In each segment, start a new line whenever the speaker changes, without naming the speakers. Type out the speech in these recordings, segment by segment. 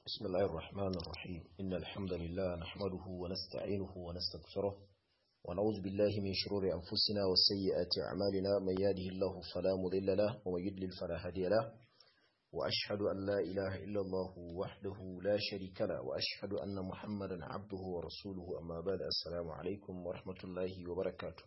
بسم الله الرحمن الرحيم إن الحمد لله نحمده ونستعينه ونستغفره ونعوذ بالله من شرور أنفسنا وسيئات أعمالنا من يهده الله فلا مضل له ومن يضلل فلا هادي له وأشهد أن لا إله إلا الله وحده لا شريك له وأشهد أن محمدا عبده ورسوله أما بعد السلام عليكم ورحمة الله وبركاته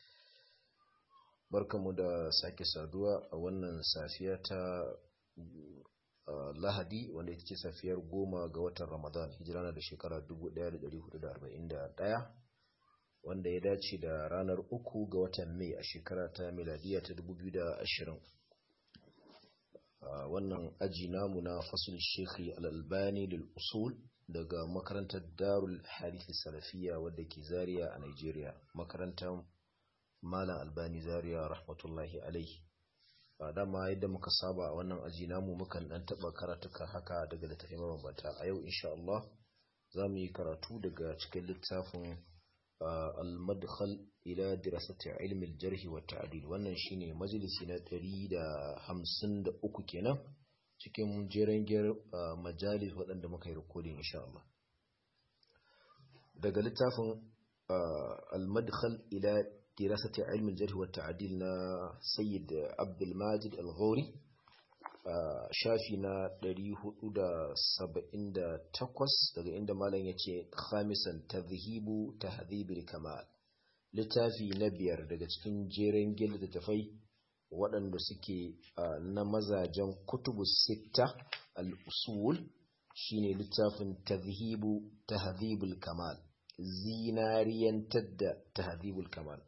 barkamu da sake saduwa a wannan safiya ta lahadi wanda ita ce safiyar goma ga watan ramadan hijira na da shekara 1441 wanda ya dace da ranar uku ga watan mai a shekara ta miladiya ta 2020 wannan aji namu na fasul shekhi al'albani lil usul daga makarantar darul harifi salafiya wadda ke zariya a nigeria makarantar malam albani zaria rahmatullahi alaihi ba dama yadda muka saba a wannan aji namu mukan dan taba karatuka haka daga littafin mabambanta a yau insha Allah za mu yi karatu daga cikin littafin al-madkhal ila dirasati ilmi al-jarh wa ta'dil wannan shine majalisi na 153 kenan cikin jeren majalis waɗanda muka yi recording insha Allah daga littafin al-madkhal ila دراسة علم الجرح والتعديل نا سيد عبد الماجد الغوري شافينا دري دا سبعين دا تقوس daga inda malam yace khamisan tadhhibu tahdhib al-kamal littafi na biyar daga cikin jeren gil da tafai waɗanda suke na mazajen kutubu sitta al-usul shine littafin tadhhibu tahdhib al-kamal zinariyantar da tahdhib al-kamal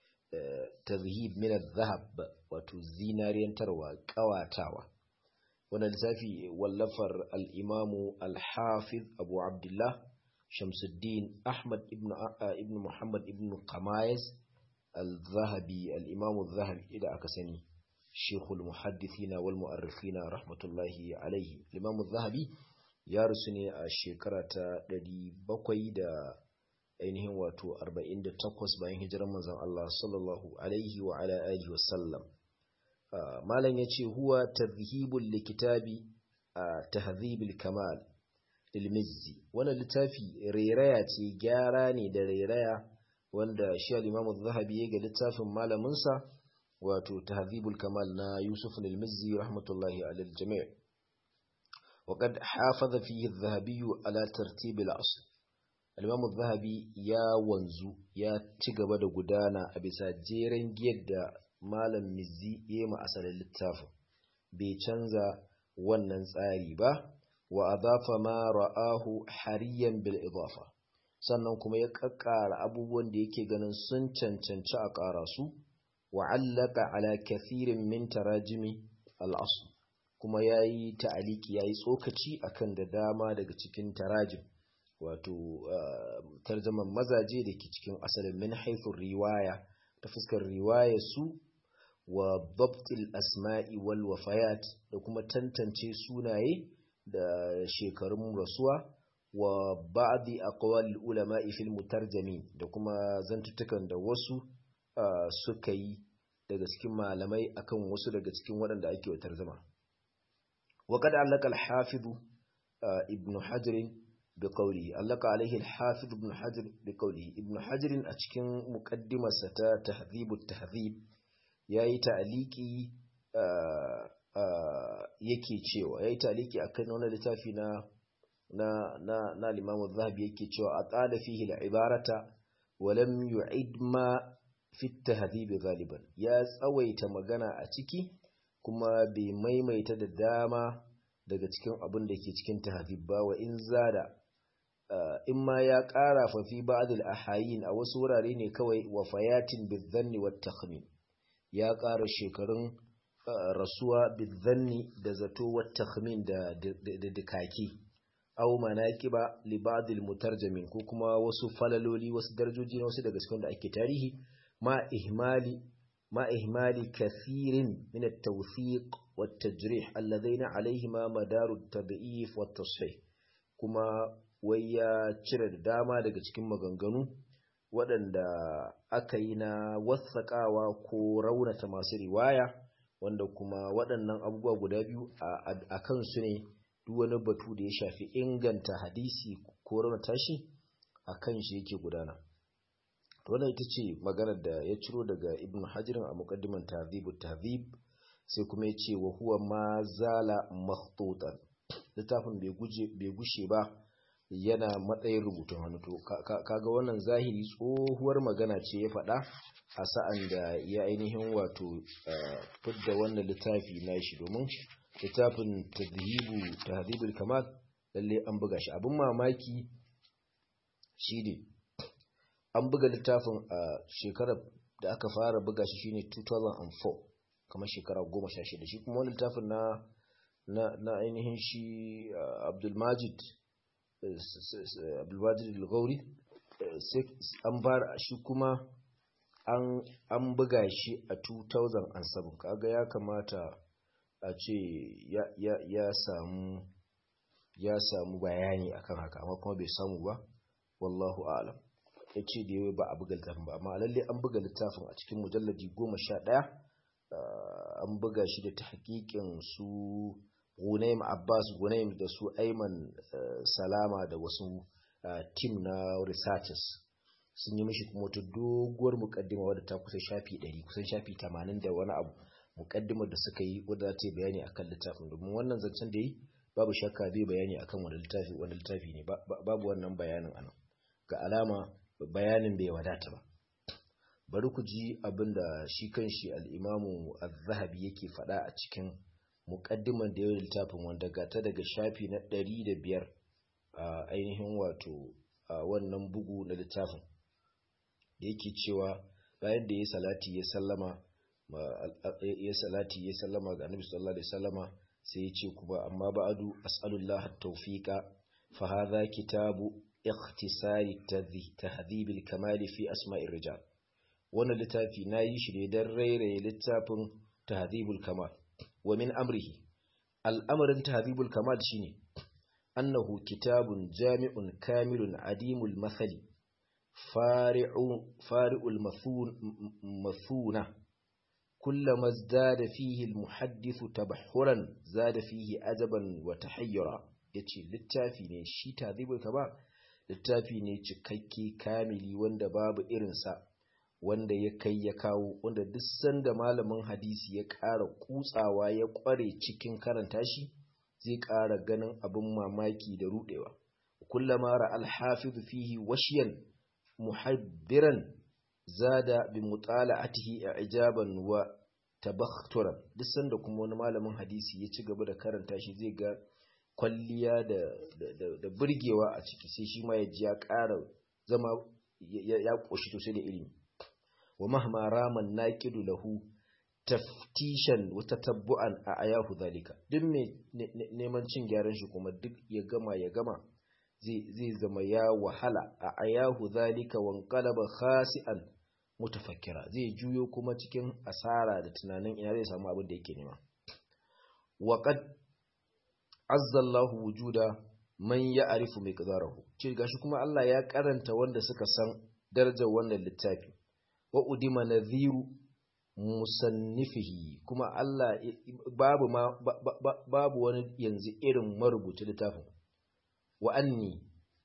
tazhib min al-zahab wato zinariyantarwa kawatawa wannan lissafi wallafar al-imamu al-hafiz abu abdullah shamsuddin ahmad ibn ibn muhammad ibn qamayis al-zahabi al-imamu al-zahabi da aka sani shekul muhaddithina wal mu'arrikhina rahmatullahi alaihi al-imamu al-zahabi ya rusu ne a shekara ta 700 da ainihin wato 48 bayan hijirar manzon Allah sallallahu alaihi wa ala alihi wa sallam malam yace huwa tadhhibul likitabi tahdhibul kamal ilmizzi wannan littafi rairaya ce gyara ne da rairaya wanda shi al-Imam az-Zahabi ya ga littafin malamin sa wato tahdhibul kamal na Yusuf al-Mizzi rahmatullahi alal jami' وقد حافظ فيه الذهبي على ترتيب الأصل alimamu zahabi ya wanzu ya ci gaba da gudana a bisa jeren giyar da malam mizzi ya ma asalin littafin bai canza wannan tsari ba wa adafa ma ra'ahu hariyan bil idafa sannan kuma ya kakkara abubuwan da yake ganin sun cancanci a ƙara su wa allaka ala kathirin min tarajimi al-asl kuma yayi ta'aliki yayi tsokaci akan da dama daga cikin tarajim wato tarjaman mazaje da ke cikin asalin min haifin riwaya ta fuskar riwaya su wa babtil asma'i wal wafayat da kuma tantance sunaye da shekarun rasuwa wa ba'di aqwal ulama'i fil mutarjami da kuma zantutukan da wasu suka yi daga cikin malamai akan wasu daga cikin waɗanda ake wa tarjama wa qad allaka al-hafiz ibn hajar بقوله علق عليه الحافظ ابن حجر بقوله ابن حجر أتكين مقدمة ستا تهذيب التهذيب yayi ta'aliki yake cewa yayi ta'aliki akan wannan littafi na na na na Imam zahabi yake cewa aqala fihi al-ibarata wa lam yu'id ma fi at-tahdhib ghaliban ya tsawaita magana a ciki kuma bai maimaita da dama daga cikin abin da ke cikin tahdhib ba wa in zada Uh, in ma ya ƙara fafi ba'adul ahayin a wasu wurare ne kawai wa fayatin bizanni wa takhmin ya ƙara shekarun uh, rasuwa bizanni da zato wa takhmin da dukaki aw manaqiba li ba'dil mutarjamin ko kuma wasu falaloli wasu darajoji na wasu daga cikin da ake tarihi ma ihmali ma ihmali kathirin min at-tawthiq wa at-tajrih alladhina alayhima madaru at-tad'if wa at-tasfih kuma wai ya cire da dama daga cikin maganganu waɗanda aka yi na wasaƙawa ko raunata masu riwaya wanda kuma waɗannan abubuwa guda biyu a kansu ne duk wani batu da ya shafi inganta hadisi ko raunata shi a kan shi yake gudana wannan ita ce maganar da ya ciro daga ibn hajirin a muqaddiman tahzibu tahzib sai kuma ya ce wa huwa ma zala makhtutan littafin bai gushe ba yana matsayin rubutun hannu to kaga wannan zahiri tsohuwar magana ce ya faɗa a sa'an da ya ainihin wato fidda wannan littafi na shi domin littafin tadhibu tahdhibul kamal lalle an buga shi abin mamaki shine an buga littafin a shekarar da aka fara buga shi shine 2004 kamar shekara 16 shi kuma wani littafin na na na ainihin shi Abdulmajid Abdulmajid al-Ghauri an bar shi kuma an an buga shi a 2007 kaga ya kamata a ce ya ya ya samu ya samu bayani akan haka amma kuma bai samu ba wallahu a'lam yace da yawa ba a buga littafin ba amma lalle an buga littafin a cikin mujalladi 11 an buga shi da tahqiqin su Gunaim Abbas Gunaim da su Ayman Salama da wasu team na researchers sun yi mishi kuma wata doguwar mukaddima wadda ta kusa shafi 100 kusan shafi 80 da wani abu mukaddimar da suka yi wadda ta bayani akan littafin domin wannan zancen da yi babu shakka bai bayani akan wani littafi wani littafi ne babu wannan bayanin anan ga alama bayanin bai wadata ba bari ku ji abinda shi kanshi al-Imamu Az-Zahabi yake faɗa a cikin muƙaddiman da yau littafin wanda gata daga shafi na ɗari da biyar a ainihin wato a wannan bugu na littafin da yake cewa bayan da ya salati ya sallama ya salati ya sallama ga annabi sallallahu alaihi wasallama sai ya ce kuma amma ba'adu as'alullah at-tawfiqa fa hadha kitabu ikhtisari tahdhib al-kamal fi asma'ir rijal wannan littafi nayi shi ne dan rairaye littafin tahdhibul kamal ومن أمره الأمر تهذيب الكمال شيني أنه كتاب جامع كامل عديم المثل فارع فارع المثون مثونة كلما ازداد فيه المحدث تبحرا زاد فيه أدبا وتحيرا yace littafi ne shi tazibul kamal littafi ne cikakke kamili wanda babu irinsa wanda ya kai ya kawo wanda duk sanda malamin hadisi ya ƙara kutsawa ya ƙware cikin karanta shi zai ƙara ganin abin mamaki da rudewa kullama ra al-hafiz fihi washiyan muhabbiran zada bi mutala'atihi i'jaban wa tabakhturan duk sanda kuma wani malamin hadisi ya ci gaba da karanta shi zai ga kwalliya da da, da burgewa a ciki sai shi ma ya ji ya ƙara zama ya ƙoshi sosai da ilimi wa mahma raman naqidu lahu taftishan wa tatabbu'an a ayahu zalika duk mai neman cin gyaran shi kuma duk ya gama ya gama zai zai zama ya wahala a ayahu zalika wan qalaba khasi'an mutafakkira zai juyo kuma cikin asara da tunanin ina zai samu abin da yake nema wa qad azza Allahu wujuda man ya'rifu miqdarahu ce gashi kuma Allah ya karanta wanda suka san darajar wannan littafi wa udima nadhiru musannifihi kuma Allah babu ma babu wani yanzu irin marubuci littafin wa anni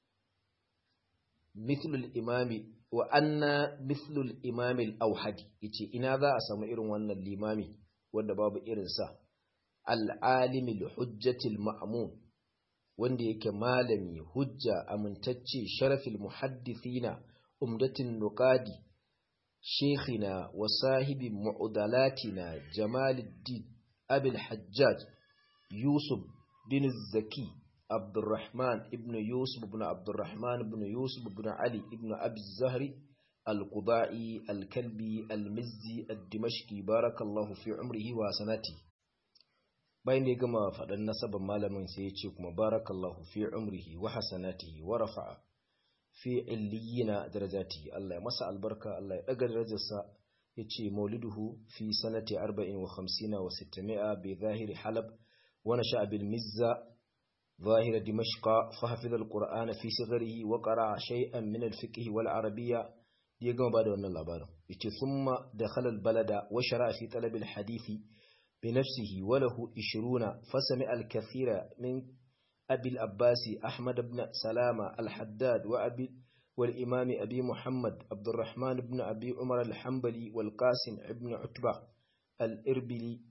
mithlu al-imami wa anna mithlu al-imami al-awhadi yace ina za a samu irin wannan limami wanda babu irin sa al-alimi al-hujjati al-ma'mun wanda yake malami hujja amintacce sharafil muhaddithina umdatin nuqadi شيخنا وصاحب معضلاتنا جمال الدين أبي الحجاج يوسف بن الزكي عبد الرحمن ابن يوسف بن عبد الرحمن بن يوسف بن علي ابن أبي الزهري القضائي الكلبي المزي الدمشقي بارك الله في عمره وسنته bayan da ya gama faɗin nasabar malamin sai ya ce kuma barakallahu fi umrihi wa hasanatihi wa rafa'a fi illiyina darajati Allah ya masa albarka Allah ya daga darajarsa yace mauliduhu fi sanati 40 wa 50 wa 600 bi zahiri halab wa nasha bil mizza ظاهر دمشق فحفظ القرآن في صغره وقرأ شيئا من الفقه والعربية يقوم بعد أن الله ثم دخل البلد وشرع في طلب الحديث بنفسه وله إشرون فسمع الكثير من أبي الأباس أحمد بن سلامة الحداد وأبي والإمام أبي محمد عبد الرحمن بن أبي عمر الحنبلي والقاسم بن عتبة الإربلي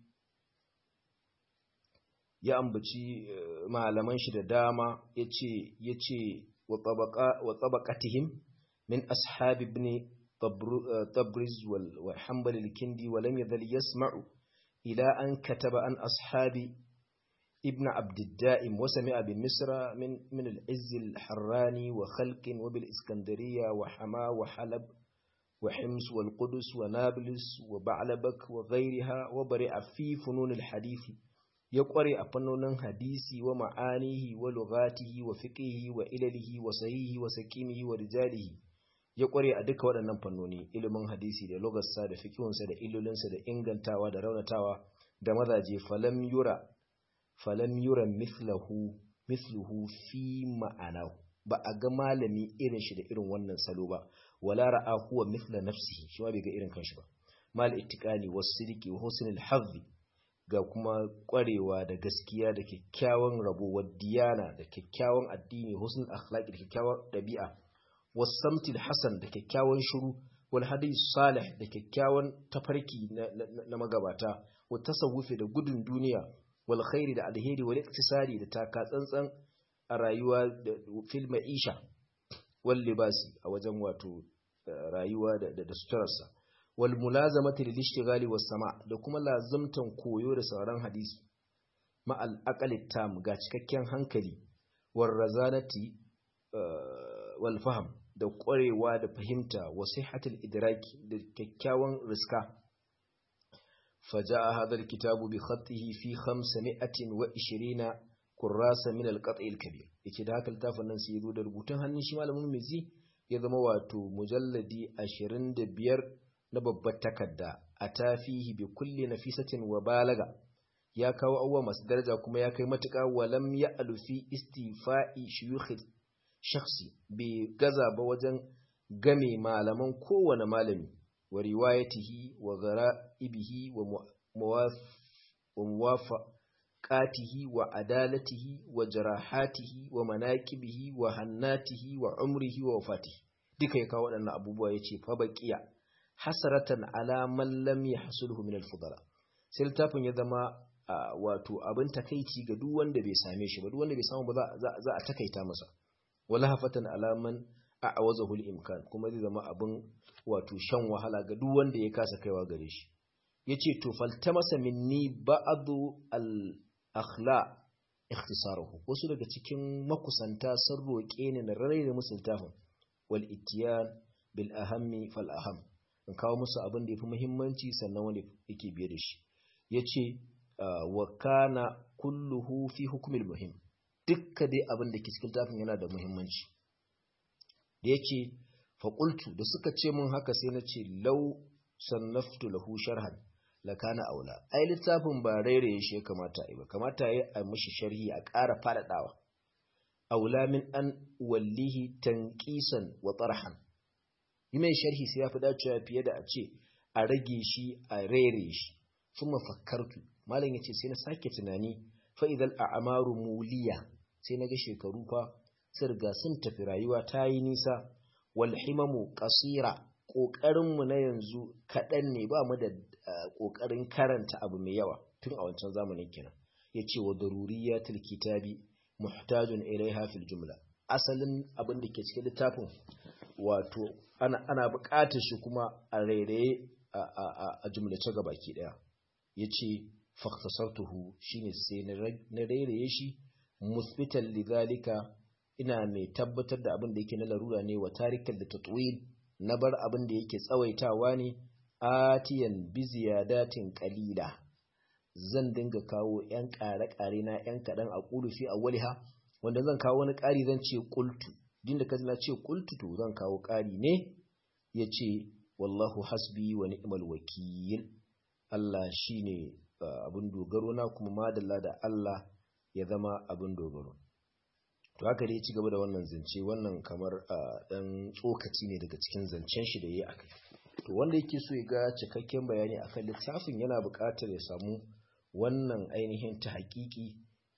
ya ambaci malaman shi da dama yace yace wa tabaqa wa tabaqatihim min ashab ibn tabriz wal hanbal al-kindi wa lam yadhal yasma'u ila an kataba an ashabi ابن عبد الدائم وسمع بمصر من من العز الحراني وخلق وبالإسكندرية وحما وحلب وحمص والقدس ونابلس وبعلبك وغيرها وبرع في فنون الحديث يقرأ فنون حديثي ومعانيه ولغاته وفقه وإلله وصحيه وسكيمه ورجاله يقرأ duka waɗannan fannoni ilimin hadisi da lugarsa da fikihunsa da illolinsa da ingantawa da raunatawa da mazaje falam yura falam yura mithlahu mithluhu fi ma'anahu ba a ga malami irin shi da irin wannan salo ba wala ra'a huwa mithla nafsihi shi ma bai ga irin kanshi ba mal ittiqani was-sidqi wa husnul hazzi ga kuma kwarewa da gaskiya da kyakkyawan rabo wa diyana da kyakkyawan addini husnul akhlaqi da kyakkyawan dabi'a was-samtil hasan da kyakkyawan shiru wal hadith salih da kyakkyawan tafarki na magabata wa tasawufi da gudun duniya wal khairi da alheri wal iktisari da taka tsantsan a rayuwa da fil ma'isha wal libasi a wajen wato rayuwa da da suturarsa wal mulazamati lil ishtighali was sama da kuma lazimtan koyo da sauran hadisi ma al aqali tam ga cikakken hankali war razanati wal fahm da ƙwarewa da fahimta wa sihhatul idraki da kyakkyawan riska فجاء هذا الكتاب بخطه في 520 كراسة من القطع الكبير yake da haka littafin nan sai yazo da rubutun hannun shi malamin mizi ya zama wato mujalladi 25 na babbar takarda a tafihi bi kulli nafisatin wa balaga ya kawo abubuwa masu daraja kuma ya kai matuƙa walam ya alufi istifa'i shuyukh shakhsi bai gaza ba wajen game malaman kowane malami wa riwayatihi wa gara'ibihi wa muwafaqatihi wa adalatihi wa jarahatihi wa manaqibihi wa hannatihi wa umrihi wa wafatihi duka ya kawo waɗannan abubuwa yace fa baqiya hasaratan ala man lam yahsulhu min al-fudala sai littafin ya zama wato abin takeici ga duk wanda bai same shi ba duk wanda bai samu ba za a takaita masa wala hafatan ala man a'awazahu al-imkan kuma zai zama abin wato shan wahala ga duk wanda ya kasa kaiwa gare shi yace to faltamasa minni ba'du al-akhla ikhtisaruhu wasu daga cikin makusanta sun roke ni na rarraye musu littafin wal ittiyan bil ahammi fal aham in kawo musu abin da yafi muhimmanci sannan wanda yake biye da shi yace wa kana kulluhu fi hukmil muhim dukka dai abin da ke cikin littafin yana da muhimmanci da yace faƙultu da suka ce mun haka sai na ce lau sannaftu lahu sharhan lakana aula ai littafin ba rairaye shi ya kamata ai ba kamata yi a mishi sharhi a ƙara faɗaɗawa aula min an wallihi tanqisan wa tarhan yi mai sharhi sai ya fi dacewa fiye da a ce a rage shi a rairaye shi kuma fakkartu malam yace sai na sake tunani fa idal a'maru muliya sai na ga shekaru fa sun riga sun tafi rayuwa ta yi nisa walhimamu kasira ƙoƙarinmu na yanzu kaɗan ne ba mu da ƙoƙarin karanta abu mai yawa tun a wancan zamanin kenan ya ce wa daruriyatul kitabi muhtajun ilaiha fil jumla asalin abin da ke cikin littafin wato ana ana buƙatar shi kuma a rairaye a jumlace ga baki ɗaya ya ce faktasartuhu shine sai na rairaye shi musbitan lidhalika ina mai tabbatar da abin da yake na larura ne wa tarikan da tatwil na bar abin da yake tsawaitawa ne atiyan bi ziyadatin qalila zan dinga kawo yan ƙare-ƙare na yan kaɗan a ƙulufi a waliha wanda zan kawo wani ƙari zan ce ƙultu din da kaji na ce ƙultu to zan kawo ƙari ne ya ce wallahu hasbi wa ni'mal wakil Allah shine abin dogaro na kuma madalla da Allah ya zama abin dogaro to haka dai ci gaba da wannan zance wannan kamar dan tsokaci ne daga cikin zancen shi da yayi akai to wanda yake so ya ga cikakken bayani akan littafin yana buƙatar ya samu wannan ainihin ta haƙiƙi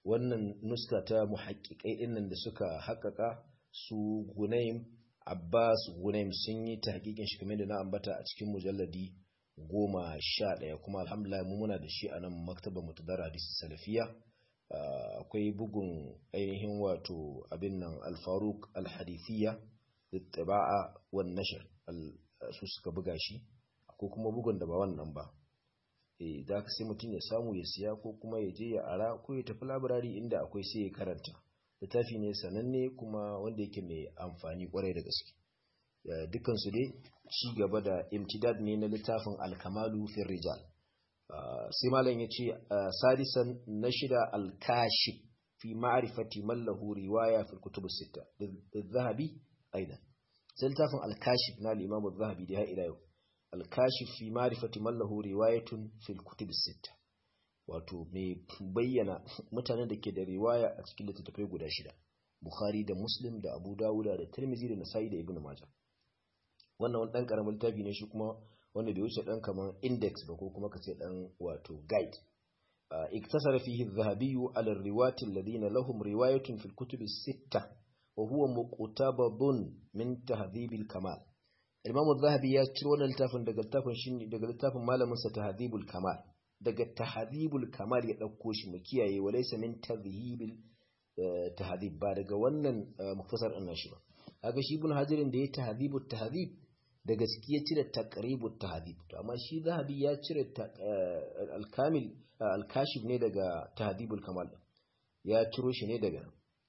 wannan nuska ta muhaqqiqai dinnan da suka haƙaƙa su Gunaim Abbas Gunaim sun yi tahqiqin shi kamar da na ambata a cikin mujalladi goma sha ɗaya kuma alhamdulillah mu muna da shi a nan maktaba mutadara hadisi salafiya akwai bugun ainihin wato abin nan alfaruk alhadithiya littaba'a wan nashr su suka buga shi ko kuma bugun da ba wannan ba eh da sai mutum ya samu ya siya ko kuma ya je ya ara ko ya tafi labirari inda akwai sai ya karanta littafi ne sananne kuma wanda yake mai amfani kwarai da gaske dukkan su dai ci gaba da imtidad ne na littafin alkamalu fi rijal sai malam ya ce sadisan na shida alkashif fi ma'rifati man lahu riwaya fi kutub sita zahabi aidan sai littafin alkashif na al-imam az-zahabi da ya ila yau alkashif fi ma'rifati man lahu riwayatun fi kutub sita wato mai bayyana mutanen da ke da riwaya a cikin littattafai guda shida bukhari da muslim da abu dawuda da tirmidhi da nasa'i da ibnu majah wannan wani ɗan ƙaramin littafi ne shi kuma wanda bai wuce ɗan kamar index ba ko kuma ka ce ɗan wato guide iktasara fihi zahabiyu ala riwati alladhina lahum riwayatun fil kutubi sitta wa huwa muqtabadun min tahdhib al kamal imam az-zahabi ya ciro wannan littafin daga littafin shi daga littafin malamin sa tahdhib al kamal daga tahdhib al kamal ya dauko shi mu kiyaye walaysa min tadhhib al tahdhib ba daga wannan muktasar ɗin shi ba kaga shi ibn hajarin da ya tahdhib al tahdhib da gaskiya cire taqribut tahdhib to amma shi zahabi ya cire al-kamil al-kashif ne daga tahdhibul kamal ya ciro shi ne daga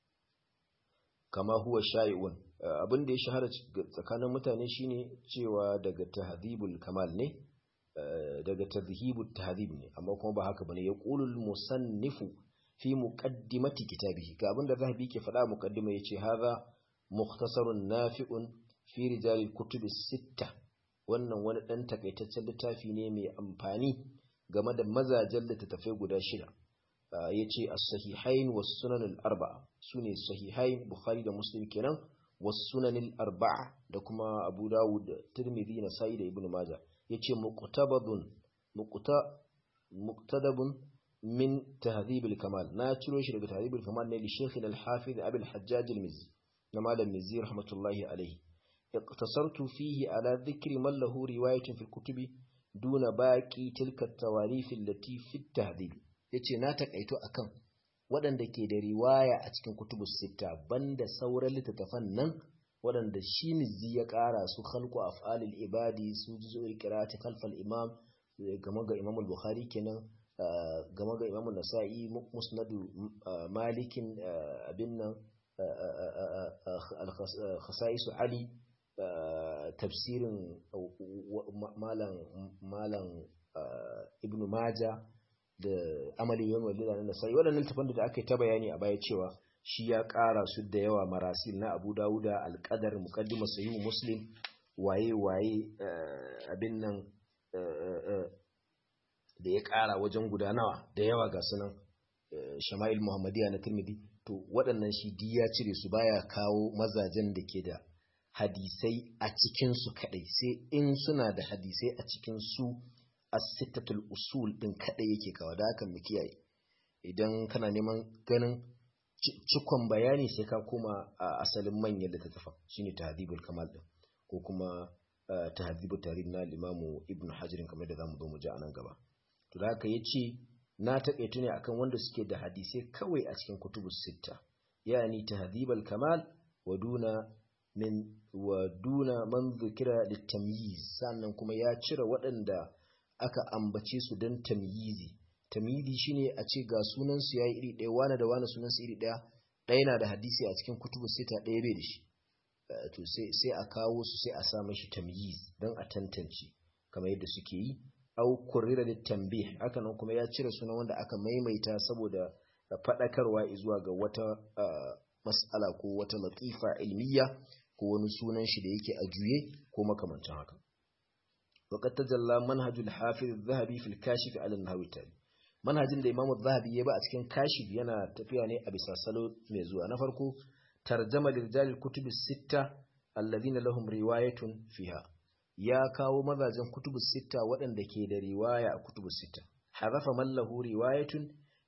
kama huwa shay'un abin da ya shahara tsakanin mutane shine cewa daga tahdhibul kamal ne daga tadhhibut tahdhib ne amma kuma ba haka bane yaqulul musannifu fi muqaddimati kitabihi ga abin da zahabi ke faɗa muqaddima yace hadha mukhtasarun nafi'un fi rijalil kutubi sitta wannan wani dan takaitaccen littafi ne mai amfani game da mazajen littattafai guda shida yace as-sahihain was sunan al-arba'a sune sahihain bukhari da muslim kenan was sunan al-arba'a da kuma abu dawud tirmidhi nasa'i da ibnu majah yace muqtabadun muqta muqtadabun min tahdhib al-kamal na ciro shi daga tahdhib al-kamal ne li shaykh al-hafiz abi al-hajjaj al-mizzi na malam mizzi rahmatullahi alayhi اقتصرت فيه على ذكر من له رواية في الكتب دون باقي تلك التواريف التي في التهذيب yace na takaito akan waɗanda ke da riwaya a cikin kutubu sita banda sauran littattafan nan waɗanda shi mizzi ya ƙara su khalqu af'alil ibadi su juzul qira'ati khalfal imam game ga imam al-bukhari kenan game ga imam an-nasa'i musnadu malikin abin nan al-khasa'is ali tafsirin malam malam ibnu maja da amali yawan walida na nasai waɗannan tafan da aka yi ta bayani a baya cewa shi ya ƙara su da yawa marasil na abu dawuda alƙadar muqaddima sahihu muslim waye waye abin nan da ya ƙara wajen gudanawa da yawa ga sunan shama'il muhammadiya na tirmidhi to waɗannan shi di ya cire su baya kawo mazajen da ke da hadisai a cikinsu kaɗai sai in suna da hadisai a cikin su as-sittatul usul din kaɗai yake kawo da haka mu kiyaye idan kana neman ganin cikon bayani sai ka koma a asalin manyan littattafan shine tahdhibul kamal din ko kuma tahdhibut tarikh na limamu ibn hajar kamar da zamu zo mu ji a nan gaba to da haka yace na taƙaitu ne akan wanda suke da hadisai kawai a cikin kutubus sitta yani tahdhibul kamal wa duna min wa duna man dhukira litamyiz sannan kuma ya cire waɗanda aka ambace su don tamyizi tamyizi shine a ce ga sunan su yayi iri ɗaya wani da wani sunan su iri ɗaya ɗaya na da hadisi a cikin kutubu sita ɗaya bai da shi to sai sai a kawo su sai a sa mashi tamyiz don a tantance kamar yadda suke yi au kurrira da tambih haka nan kuma ya cire sunan wanda aka maimaita saboda faɗakarwa zuwa ga wata mas'ala ko wata latifa ilmiya ko wani sunan shi da yake a juye ko makamancin haka وقد تجلى منهج الحافظ الذهبي في الكاشف على النحو التالي manhajin da Imam Zahabi ya ba a cikin kashif yana tafiya ne a bisa salo mai zuwa na farko tarjama lirjalil kutubi sitta alladhina lahum riwayatun fiha ya kawo mazajen kutubu sitta waɗanda ke da riwaya a kutubu sitta harafa man lahu riwayatun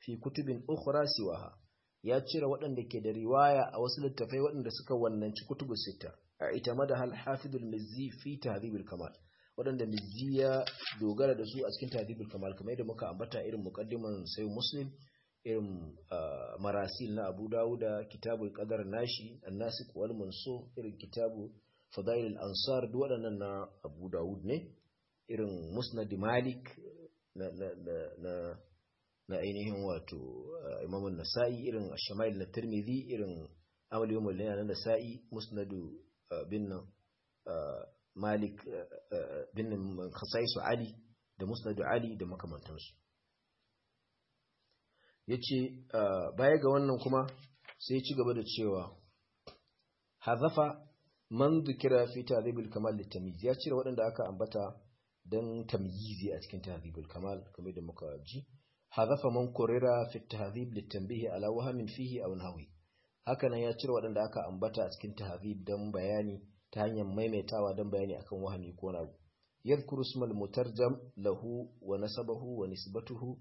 fi kutubin ukhra siwaha ya cire waɗanda ke da riwaya a wasu littafai waɗanda suka wannanci kutubu sita a ita mada hal hafidul mizzi fi tahdhibul kamal waɗanda mizzi ya dogara da su a cikin tahdhibul kamal kamar yadda muka ambata irin muqaddiman sai muslim irin marasil na abu dawuda kitabul qadar nashi an-nasik wal mansur irin kitabu fadail al-ansar duk waɗannan na abu dawud ne irin musnad malik na na na na ainihin wato imamun nasa'i irin shamail na tirmidhi irin amal yawmul layla na nasa'i musnadu bin malik bin khasaisu ali da musnadu ali da makamantansu yace baya ga wannan kuma sai ci gaba da cewa hazafa man dhukira fi tadhibul kamal litamyiz ya cire waɗanda aka ambata dan tamyizi a cikin tadhibul kamal kamar da muka ji حذف من قرر في التهذيب للتنبيه على وهم فيه أو نحوه hakanan ya cire waɗanda aka ambata a cikin tahdhib dan bayani ta hanyar maimaitawa dan bayani akan wahami ko na yadhkuru ismal mutarjam lahu wa nasabahu wa nisbatuhu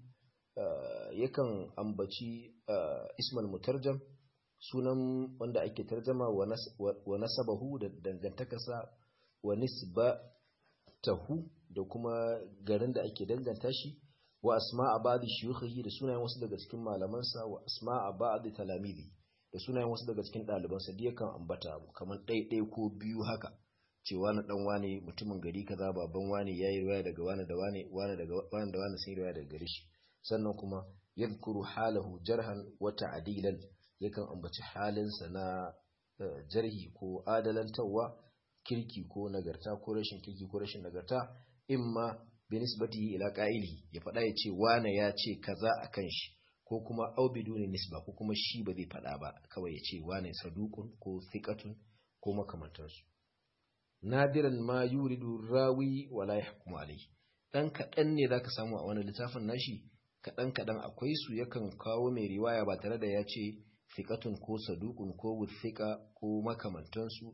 yakan ambaci ismal mutarjam sunan wanda ake tarjama wa nasabahu da dangantakarsa wa nisbatahu da kuma garin da ake danganta shi wa asma'a ba'di shuyukhihi da sunayen wasu daga cikin malamansa wa asma'a ba'di talamizi da sunayen wasu daga cikin ɗalibansa da yakan ambata kamar ɗaiɗai ko biyu haka cewa na dan wane mutumin gari kaza baban wane yayi riwaya daga wane da wane wane daga wane da wane sun riwaya daga gare shi sannan kuma yadhkuru halahu jarhan wa ta'dilan yakan ambaci halinsa na jarhi ko adalantawa kirki ko nagarta ko rashin kirki ko rashin nagarta imma binisbatihi ila qa'ilihi ya faɗa ya ce wane ya ce kaza akan shi ko kuma au biduni nisba ko kuma shi ba zai faɗa ba kawai ya ce wane saduqun ko thiqatun ko makamantansu nadiran ma yuridu rawi wala yahkumu alayhi dan kaɗan ne zaka samu a wani littafin nashi kaɗan kaɗan akwai su yakan kawo mai riwaya ba tare da ya ce thiqatun ko saduqun ko wuthiqa ko makamantansu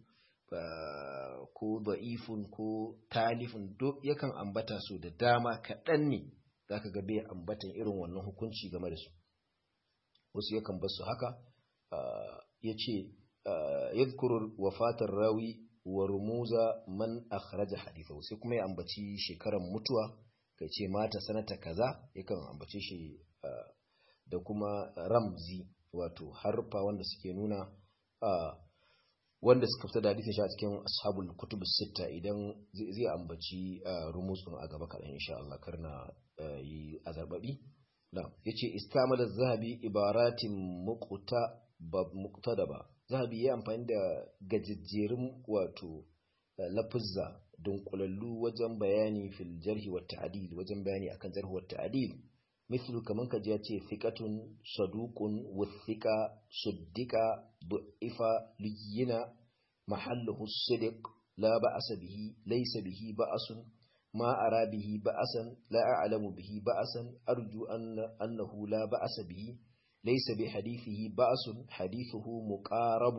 ko da'ifun ko talifun duk yakan ambata su da dama kaɗan ne za ka ga bai ambatan irin wannan hukunci game da su wasu yakan bar su haka ya ce yadkuru wafatar rawi wa rumuza man akhraja hadithahu sai kuma ya ambaci shekaran mutuwa kai ce mata sanata kaza yakan ambace shi da kuma ramzi wato harfa wanda suke nuna wanda suka fita da hadisin shi a cikin ashabul kutub sita idan zai ambaci rumusun a gaba kaɗan insha Allah karna yi azarbabi na yace istamala zahabi ibaratin muqta muqtadaba zahabi ya amfani da gajejjerun wato lafuzza dunkulallu wajen bayani fil jarhi wa ta'dil wajen bayani akan jarhi wa ta'dil مثل كمان كجاتي ثقة صدوق والثقة صدق ضعف لينا محله الصدق لا بأس به ليس به بأس ما أرى به بأسا لا أعلم به بأسا أرجو أن أنه لا بأس به ليس بحديثه بأس حديثه مقارب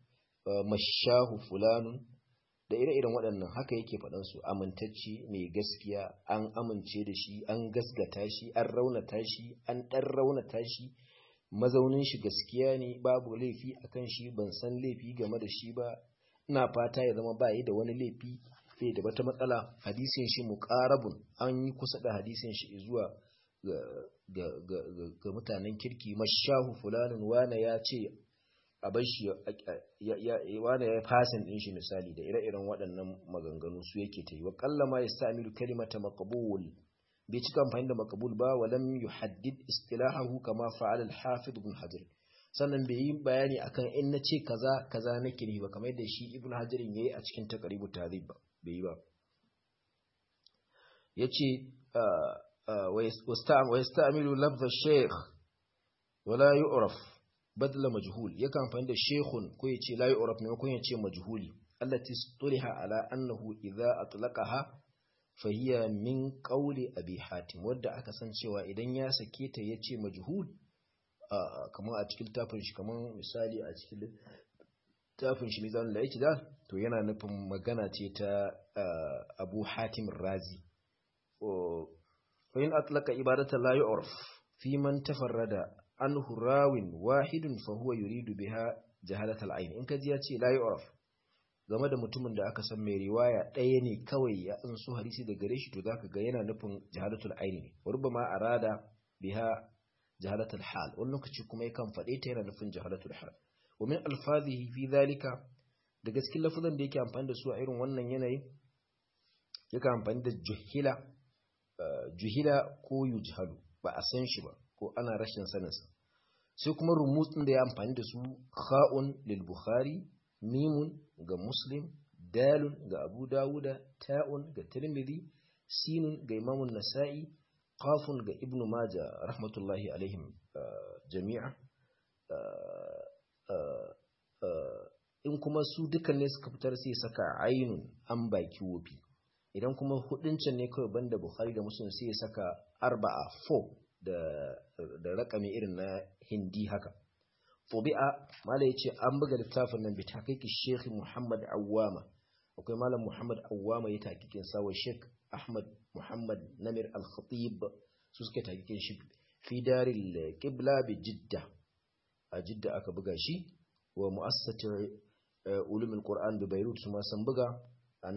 مشاه فلان da ire-iren waɗannan haka yake faɗansu amintacce mai gaskiya an amince da shi an gasgata shi an raunata shi an ɗan raunata shi mazaunin shi gaskiya ne babu laifi a kan shi ban san laifi game da shi ba ina fata ya zama bayi da wani laifi bai da wata matsala hadisin shi muqarabun an yi kusa da hadisin shi zuwa ga mutanen kirki mashahu fulanin wane ya ce a bar shi wane ya fasin din shi misali da ire-iren waɗannan maganganu su yake ta yi wa kallama ya sa amiru kalimata maqbul bai cika amfani da maqbul ba wa lam yuhaddid istilahahu kama fa'ala al-hafid ibn hajar sannan bai yi bayani akan in na ce kaza kaza nake ne ba kamar yadda shi ibn hajar yayi a cikin taqribut tahdhib ba bai yi ba yace wa yasta'milu lafz ash-shaykh wala yu'raf badla majhul yakan amfani da shaykhun ko yace la yu'raf maimakon yace majhuli allati tuliha ala annahu idza atlaqaha fa hiya min qawli abi hatim wanda aka san cewa idan ya sake ta yace majhul kamar a cikin tafin shi kamar misali a cikin tafin shi mizan da yake da to yana nufin magana ce ta abu hatim razi wa in atlaka ibadata la yu'raf fi man tafarrada anhu rawin wahidun fa huwa yuridu biha jahalatal ayn in kaji ya ce la yu'raf game da mutumin da aka san mai riwaya ɗaya ne kawai ya an so hadisi da gare shi to zaka ga yana nufin jahalatul ayn ne rubbama arada biha jahalatul hal wani lokaci kuma yakan faɗe ta yana nufin jahalatul hal wa min alfazihi fi dhalika da gaskin lafazan da yake amfani da su a irin wannan yanayi yake amfani da juhila juhila ko yujhalu ba a san shi ba ko ana rashin saninsa sai kuma rumutsin da ya amfani da su kha'un lil bukhari mimun ga muslim dalun ga abu dawuda ta'un ga tirmidhi sinun ga imamun nasa'i qafun ga ibnu maja rahmatullahi alaihim jami'a in kuma su dukkan ne suka fitar sai saka ainun an baki wofi idan kuma hudincin ne kawai banda bukhari da muslim sai saka arba'a 4 da da rakami irin na hindi haka fubi'a mala yace an buga littafin nan bi tahqiqi sheikh muhammad awwama akwai malam muhammad awwama ya tahqiqin sa wa sheikh ahmad muhammad namir al-khatib su suka tahqiqin shi fi daril qibla bi jidda a jidda aka buga shi wa mu'assasatu ulumul qur'an bi beirut su ma san buga a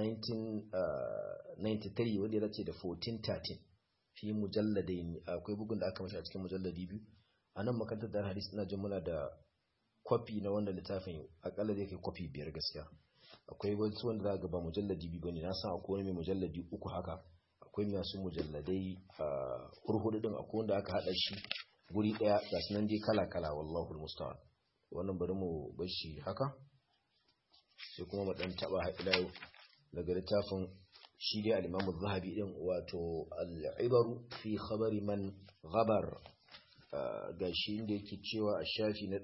1993 wanda ya dace da 1413 fi mujalladai akwai bugun da aka mashi a cikin mujalladi biyu a nan makarantar da hadis ina jin muna da kwafi na wannan littafin akalla zai kai kwafi biyar gaskiya akwai wasu wanda za ga ba mujalladi biyu bane na san akwai wani mai mujalladi uku haka akwai masu mujalladai a hurhudu din akwai wanda aka hada shi guri daya ga sunan dai kala kala wallahu almusta'an wannan bari mu bar shi haka sai kuma mu dan taba ila yau daga littafin shi dai al-Imam zahabi din wato al-Ibaru fi khabari man ghabar gashi inda yake cewa a shafi na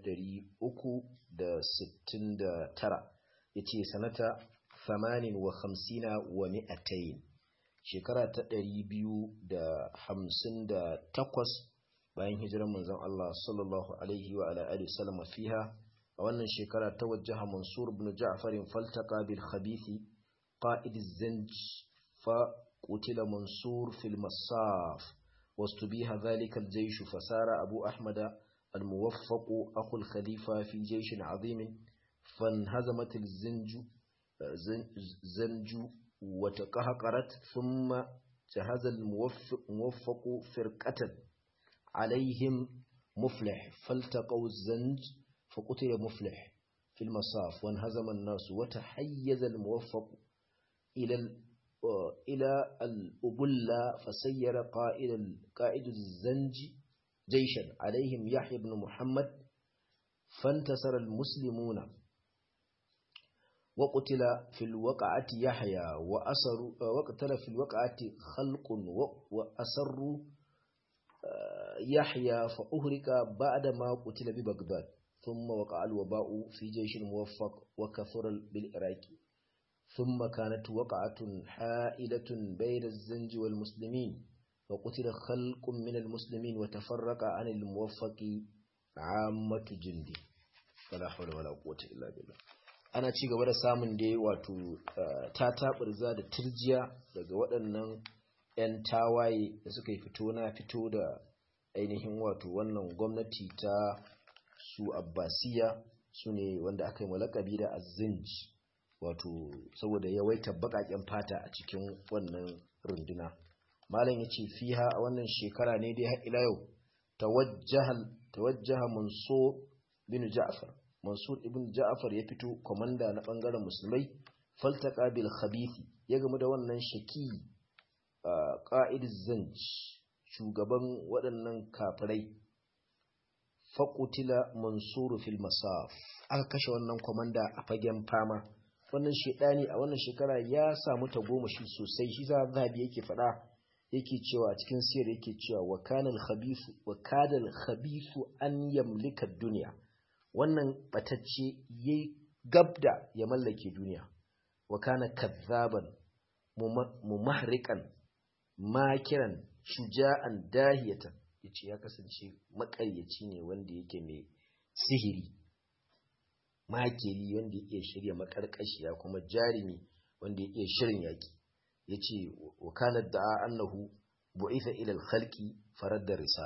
369 yace sanata 58 wa mi'atayn shekara ta 258 bayan hijirar manzon Allah sallallahu alaihi wa ala alihi wasallam fiha a wannan shekara ta wajjaha Mansur ibn Ja'far faltaqa bil khabithi قائد الزنج فقتل منصور في المصاف واستبيح ذلك الجيش فسار أبو أحمد الموفق أخو الخليفة في جيش عظيم فانهزمت الزنج زنج وتقهقرت ثم جهز الموفق موفق فرقة عليهم مفلح فالتقوا الزنج فقتل مفلح في المصاف وانهزم الناس وتحيز الموفق إلى إلى الأبلة فسير قائد قائد الزنج جيشا عليهم يحيى بن محمد فانتصر المسلمون وقتل في الوقعة يحيى وأسر وقتل في الوقعة خلق وأسروا يحيى فأهرك بعدما قتل ببغداد ثم وقع الوباء في جيش الموفق وكثر بالعراق ثم كانت وقعة حائلة بين الزنج والمسلمين وقتل خلق من المسلمين وتفرق عن الموفق عامة جندي فلا حول ولا قوة إلا بالله ana ci gaba da samun dai wato tataɓarza da turjiya daga waɗannan 'yan tawaye da suka yi fito na fito da ainihin wato wannan gwamnati ta su abbasiya su ne wanda aka yi malakabi da azinj wato saboda yawaita baƙaƙen fata a cikin wannan runduna malam ya ce fiha a wannan shekara ne dai ila yau tawajjaha mansur bin ja'far mansur ibn ja'far ya fito komanda na bangaren musulmai faltaka bil khabithi ya gamu da wannan shaki qa'id zanj shugaban waɗannan kafirai faƙutila mansuru fil masaf aka kashe wannan kwamanda a fagen fama wannan shedani a wannan shekara ya samu tagomashi sosai shi za zabi yake faɗa yake cewa a cikin siyar yake cewa wa kanal khabithu wa kadal khabithu an yamlika duniya wannan batacce yayi gabda ya mallake duniya wa kana kadzaban mumahrikan makiran shuja'an dahiyatan yace ya kasance makaryaci ne wanda yake mai sihiri makeri wanda yake shirya makarkashiya kuma jarimi wanda yake shirin yaki yace wa kana da'a annahu bu'itha ila al-khalqi faradda risala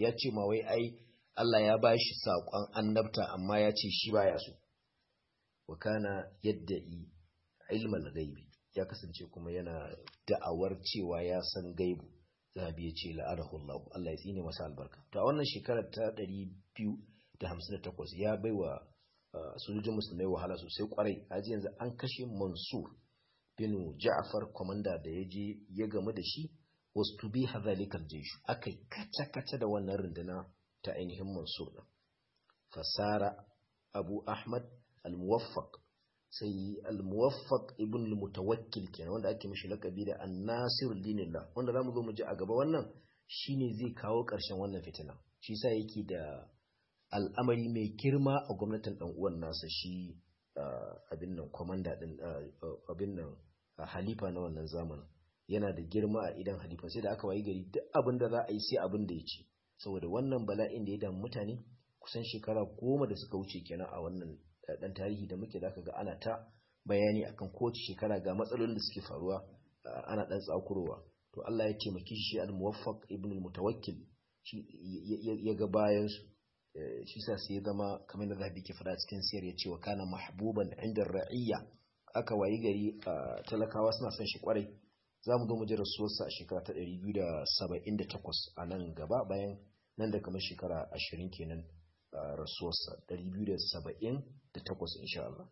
ya ce ma wai ai Allah ya bashi saƙon annabta amma ya ce shi baya so wa kana yadda'i ilmal gaibi ya kasance kuma yana da'awar cewa ya san gaibu zahabi ya ce la'adahu Allah Allah ya tsine masa albarka to a wannan shekarar ta 258 ya baiwa sojojin musulmai wahala sosai kwarai aji yanzu an kashe Mansur bin Ja'far komanda da ya je ya gamu da shi wasu tubi hadhalikal jaysh akai kaca kaca da wannan runduna ta ainihin Mansur din fasara Abu Ahmad al-Muwaffaq sai al-muwaffaq ibn al-mutawakkil kenan wanda ake mishi lakabi da an-nasir dinillah wanda zamu zo mu ji a gaba wannan shine zai kawo ƙarshen wannan fitina shi yasa yake da al'amari mai girma a gwamnatin dan uwan nasa shi abin nan komanda din abin nan halifa na wannan zamanin yana da girma a idan halifa sai da aka wayi gari duk abin da za a yi sai abin da ya ci saboda wannan bala'in da ya damu mutane kusan shekara goma da suka wuce kenan a wannan dan tarihi da muke zaka ga ana ta bayani akan kowace shekara ga matsalolin da suke faruwa ana dan tsakurowa to Allah ya taimaki shi al-muwaffaq ibn al-mutawakkil shi ya ga bayan su shi sa sai ya zama kamar da zabi ke fada cikin siyar ya ce wa kana mahbuban inda ra'iyya aka wayi gari talakawa suna son shi kwarai za mu zo mu ji rasuwarsa a shekara ta 278 a nan gaba bayan nan da kamar shekara 20 kenan rasuwarsa 278 insha Allah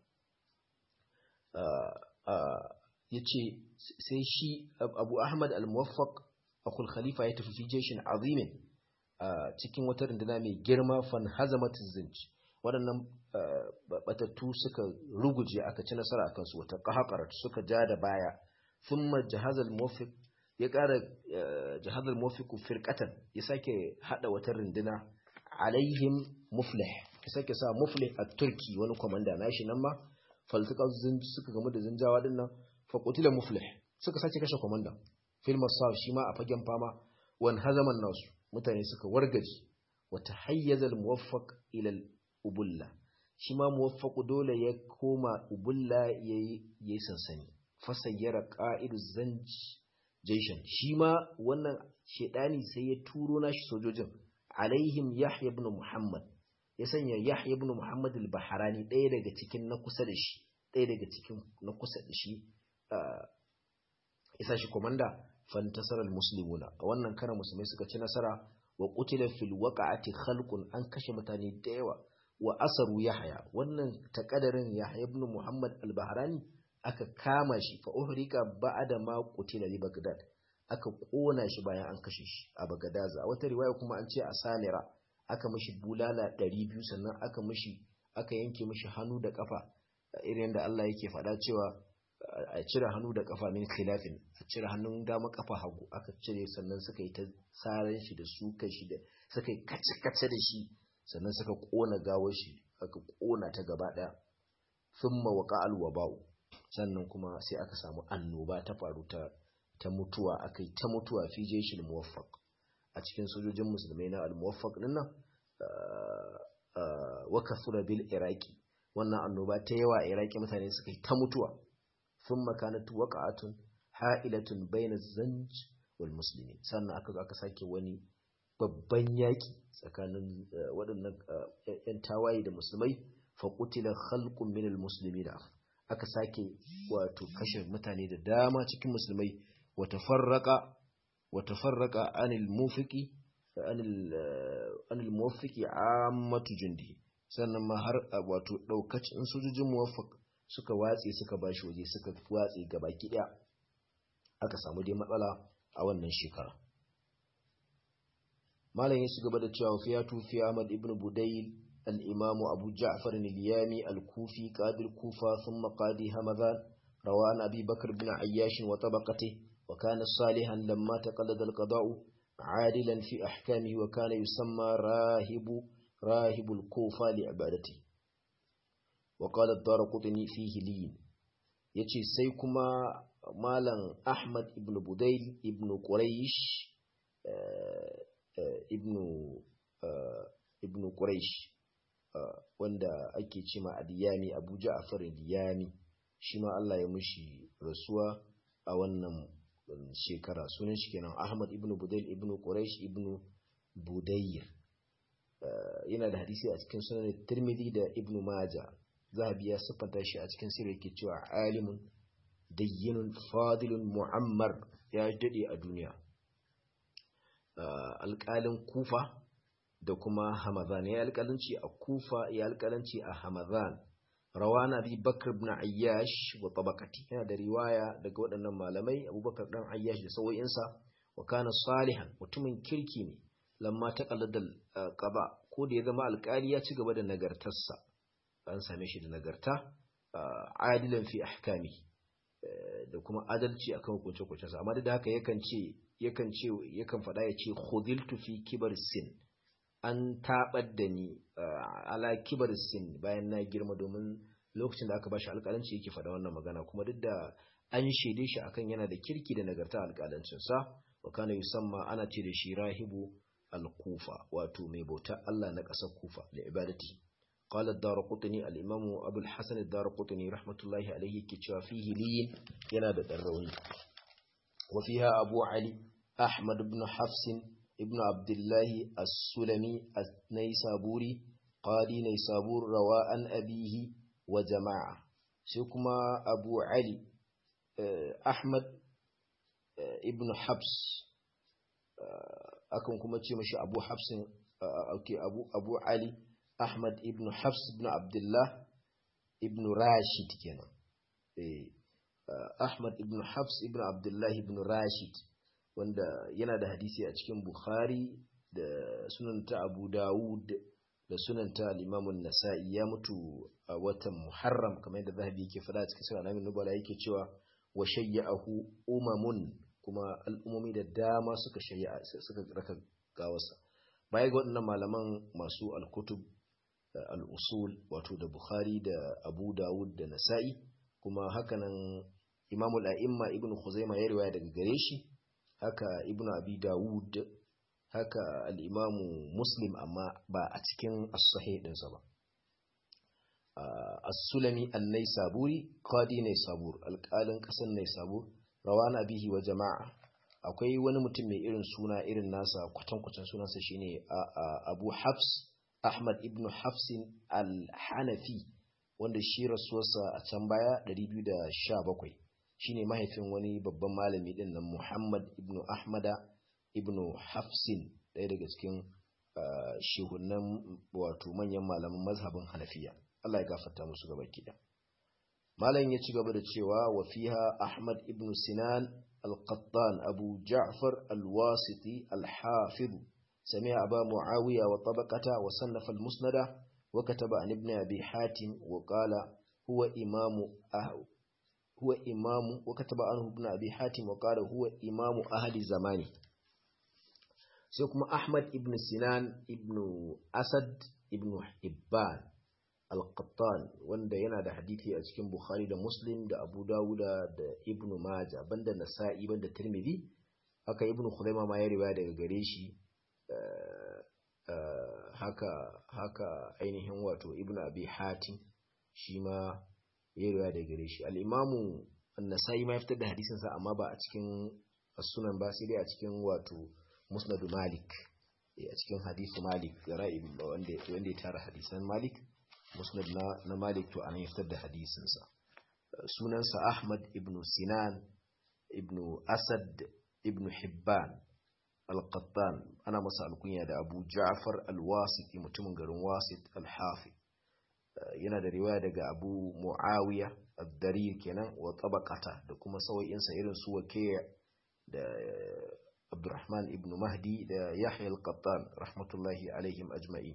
ya ce sai shi abu ahmad al-muwaffaq akul khalifa ya tafi jeshin azimin cikin wata runduna mai girma fan hazamatin zinci waɗannan batattu suka ruguje aka ci nasara a kansu wata ƙahaƙarar suka ja da baya sun jihazal muwafiq ya ƙara jihazal muwafiq firƙatan ya sake haɗa wata runduna alaihim muflih ya sake sa muflih a turki wani kwamanda nashi nan ma faltuka suka gamu da zinjawa din nan faƙutila muflih suka sake kashe kwamanda filmar sa shi ma a fagen fama wani hazaman nasu mutane suka wargaji wata hayyazal muwaffaq ilal ubulla shi ma muwaffaqu dole ya koma ubulla yayi yayi sansani fasayyara qa'idu zanj jaishan shi ma wannan shedani sai ya turo nashi sojojin alaihim yahya ibn muhammad ya sanya yahya ibn muhammad al-bahrani ɗaya daga cikin na kusa da shi ɗaya daga cikin na kusa da shi isa shi komanda fantasar al-muslimuna a wannan karan musulmai suka ci nasara wa qutila fil waqa'ati khalqun an kashe mutane da yawa wa asaru yahya wannan takadarin yahya ibn muhammad al-bahrani aka kama shi fa uhrika ba'da ma qutila li bagdad aka kona shi bayan an kashe shi a bagadaza wata riwaya kuma an ce a salira aka mishi bulala 200 sannan aka mishi aka yanke mishi hannu da kafa irin da Allah yake faɗa cewa a cire hannu da kafa min khilafin a cire hannun dama kafa hagu aka cire sannan suka yi ta saran shi da suka shi da suka yi kace-kace da shi sannan suka kona gawar shi aka kona ta gaba daya thumma waqa alwaba'u sannan kuma sai aka samu annoba ta faru ta ta mutuwa akai ta mutuwa fi jeshil muwaffaq a cikin sojojin musulmai na al-muwaffaq din nan wa kasura bil iraqi wannan annoba ta yawa a iraqi mutane suka yi ta mutuwa ثم كانت وقعة حائلة بين الزنج والمسلمين sannan aka zo aka sake wani babban yaki tsakanin waɗannan ‘yan tawaye da musulmai faƙutila khalqun minal musulmi da aka sake wato kashe mutane da dama cikin musulmai wata farraka wata farraka anil mufiki anil muwaffiqi ammatu jundi sannan ma har wato ɗaukacin sojojin muwaffaq suka watse suka bashi waje suka watse gaba ɗaya aka samu dai matsala a wannan shekara malam ya ci gaba da cewa fi ya tufi Ahmad ibn Budayl al-Imam Abu Ja'far al-Yami al-Kufi qadi al-Kufa thumma qadi Hamadan rawan Abi Bakr ibn Ayyash wa tabaqatihi wa kana salihan lamma taqallada al-qada'u عادلا في أحكامه وكان يسمى راهب راهب الكوفة لعبادته وقال الدار قطني فيه لين yace sai kuma malam Ahmad ibn Budayl ibn Quraysh ibn ibn Quraysh wanda ake cima Adiyami Abu Ja'far Adiyami shi ma Allah ya mushi rasuwa a wannan shekara sunan shi kenan Ahmad ibn Budayl ibn Quraysh ibn budayr yana da hadisi a cikin sunan tirmidhi da ibn majah zahabi ya siffanta shi a cikin sirri yake cewa alimun dayyinun fadilun mu'ammar ya dade a duniya alƙalin kufa da kuma hamadan ya alƙalanci a kufa ya alƙalanci a hamadan rawana bi bakr ibn ayyash wa tabaqati yana da riwaya daga waɗannan malamai abubakar dan ayyash da sauyinsa wa kana salihan mutumin kirki ne lamma ta qalladal qaba ko da ya zama alƙali ya ci gaba da nagartarsa an same shi da nagarta adilan fi ahkami da kuma adalci akan hukunce hukuncensa amma da haka yakan ce yakan ce yakan faɗa ya ce khudiltu fi kibar sin an tabar da ni ala kibar sin bayan na girma domin lokacin da aka bashi alƙalanci yake faɗa wannan magana kuma duk da an shaide shi akan yana da kirki da nagarta alƙalancin sa wa kana yusamma ana ce da shi rahibu al-kufa wato mai bauta Allah na ƙasar kufa da ibadati قال الدارقطني الإمام أبو الحسن الدارقطني رحمة الله عليه كتشا فيه لين ينادى الروني وفيها أبو علي أحمد بن حفص ابن عبد الله السلمي النيسابوري قاضي نيسابور رواء أبيه وجماعة سيكما أبو علي أحمد ابن حفص أكون كما تشي أبو حفص أوكي أبو أبو علي Ahmad ibn Hafs ibn Abdullah ibn Rashid kenan. Eh, Ahmad ibn Hafs ibn Abdullah ibn Rashid wanda yana da hadisi a cikin Bukhari da sunanta Abu Dawud da sunanta al-Imam an-Nasa'i ya mutu a watan Muharram kamar yadda Zahabi yake faɗa cikin sura Nabi Nubala yake cewa wa shayyahu umamun kuma al'ummomi da dama suka shayya suka raka gawarsa. Baya ga waɗannan malaman masu al-kutub al'usul wato da Bukhari da Abu Dawud da Nasa'i kuma hakanan Imamul A'imma Ibn Khuzaima ya riwaya daga gare shi haka Ibn Abi Dawud haka al'imamu Muslim amma ba a cikin as-sahih ɗinsa ba as-Sulami an-Naisaburi qadi Naisabur alƙalin ƙasar Naisabur rawana bihi wa jama'a akwai wani mutum mai irin suna irin nasa kwatankwacin sunansa shine Abu Hafs Ahmad ibn Hafsin al-Hanafi wanda shi rasuwarsa a can baya 217 shine mahaifin wani babban malami din nan Muhammad ibn Ahmada ibn Hafsin ɗaya daga cikin shehunan wato manyan malaman mazhabin Hanafiya Allah ya gafarta musu gaba kida malam ya ci gaba da cewa wa fiha Ahmad ibn Sinan al-Qattan Abu Ja'far al-Wasiti al-Hafiz سمع أبا معاوية وطبقته وصنف المسند وكتب عن ابن أبي حاتم وقال هو إمام أهل هو إمام وكتب عنه ابن أبي حاتم وقال هو إمام أهل زمانه سيكون أحمد ابن سنان ابن أسد ابن حبان القطان wanda yana da hadithi a cikin Bukhari da Muslim da Abu Dawuda da Ibn Majah banda Nasa'i banda Tirmidhi haka Ibn Khuzaimah ma ya riwaya daga gare shi haka haka ainihin wato ibn abi hatim shi ma ya riwaya da gare shi al-imamu an-nasai ma ya fitar da hadisin sa amma ba a cikin sunan ba sai dai a cikin wato musnad malik a cikin hadisu malik ra'ib wanda wanda ya tara hadisan malik musnad na, na malik to anan ya fitar da hadisin sa sunan sa ahmad ibn sinan ibn asad ibn hibban al-qattan ana masa alkunya da abu ja'far al-wasiti mutumin garin wasit al-hafi yana da riwaya daga abu muawiya ad-darir kenan wa tabaqata da kuma sauyinsa irin su wake da abdurrahman ibn mahdi da yahya al-qattan rahmatullahi alaihim ajma'in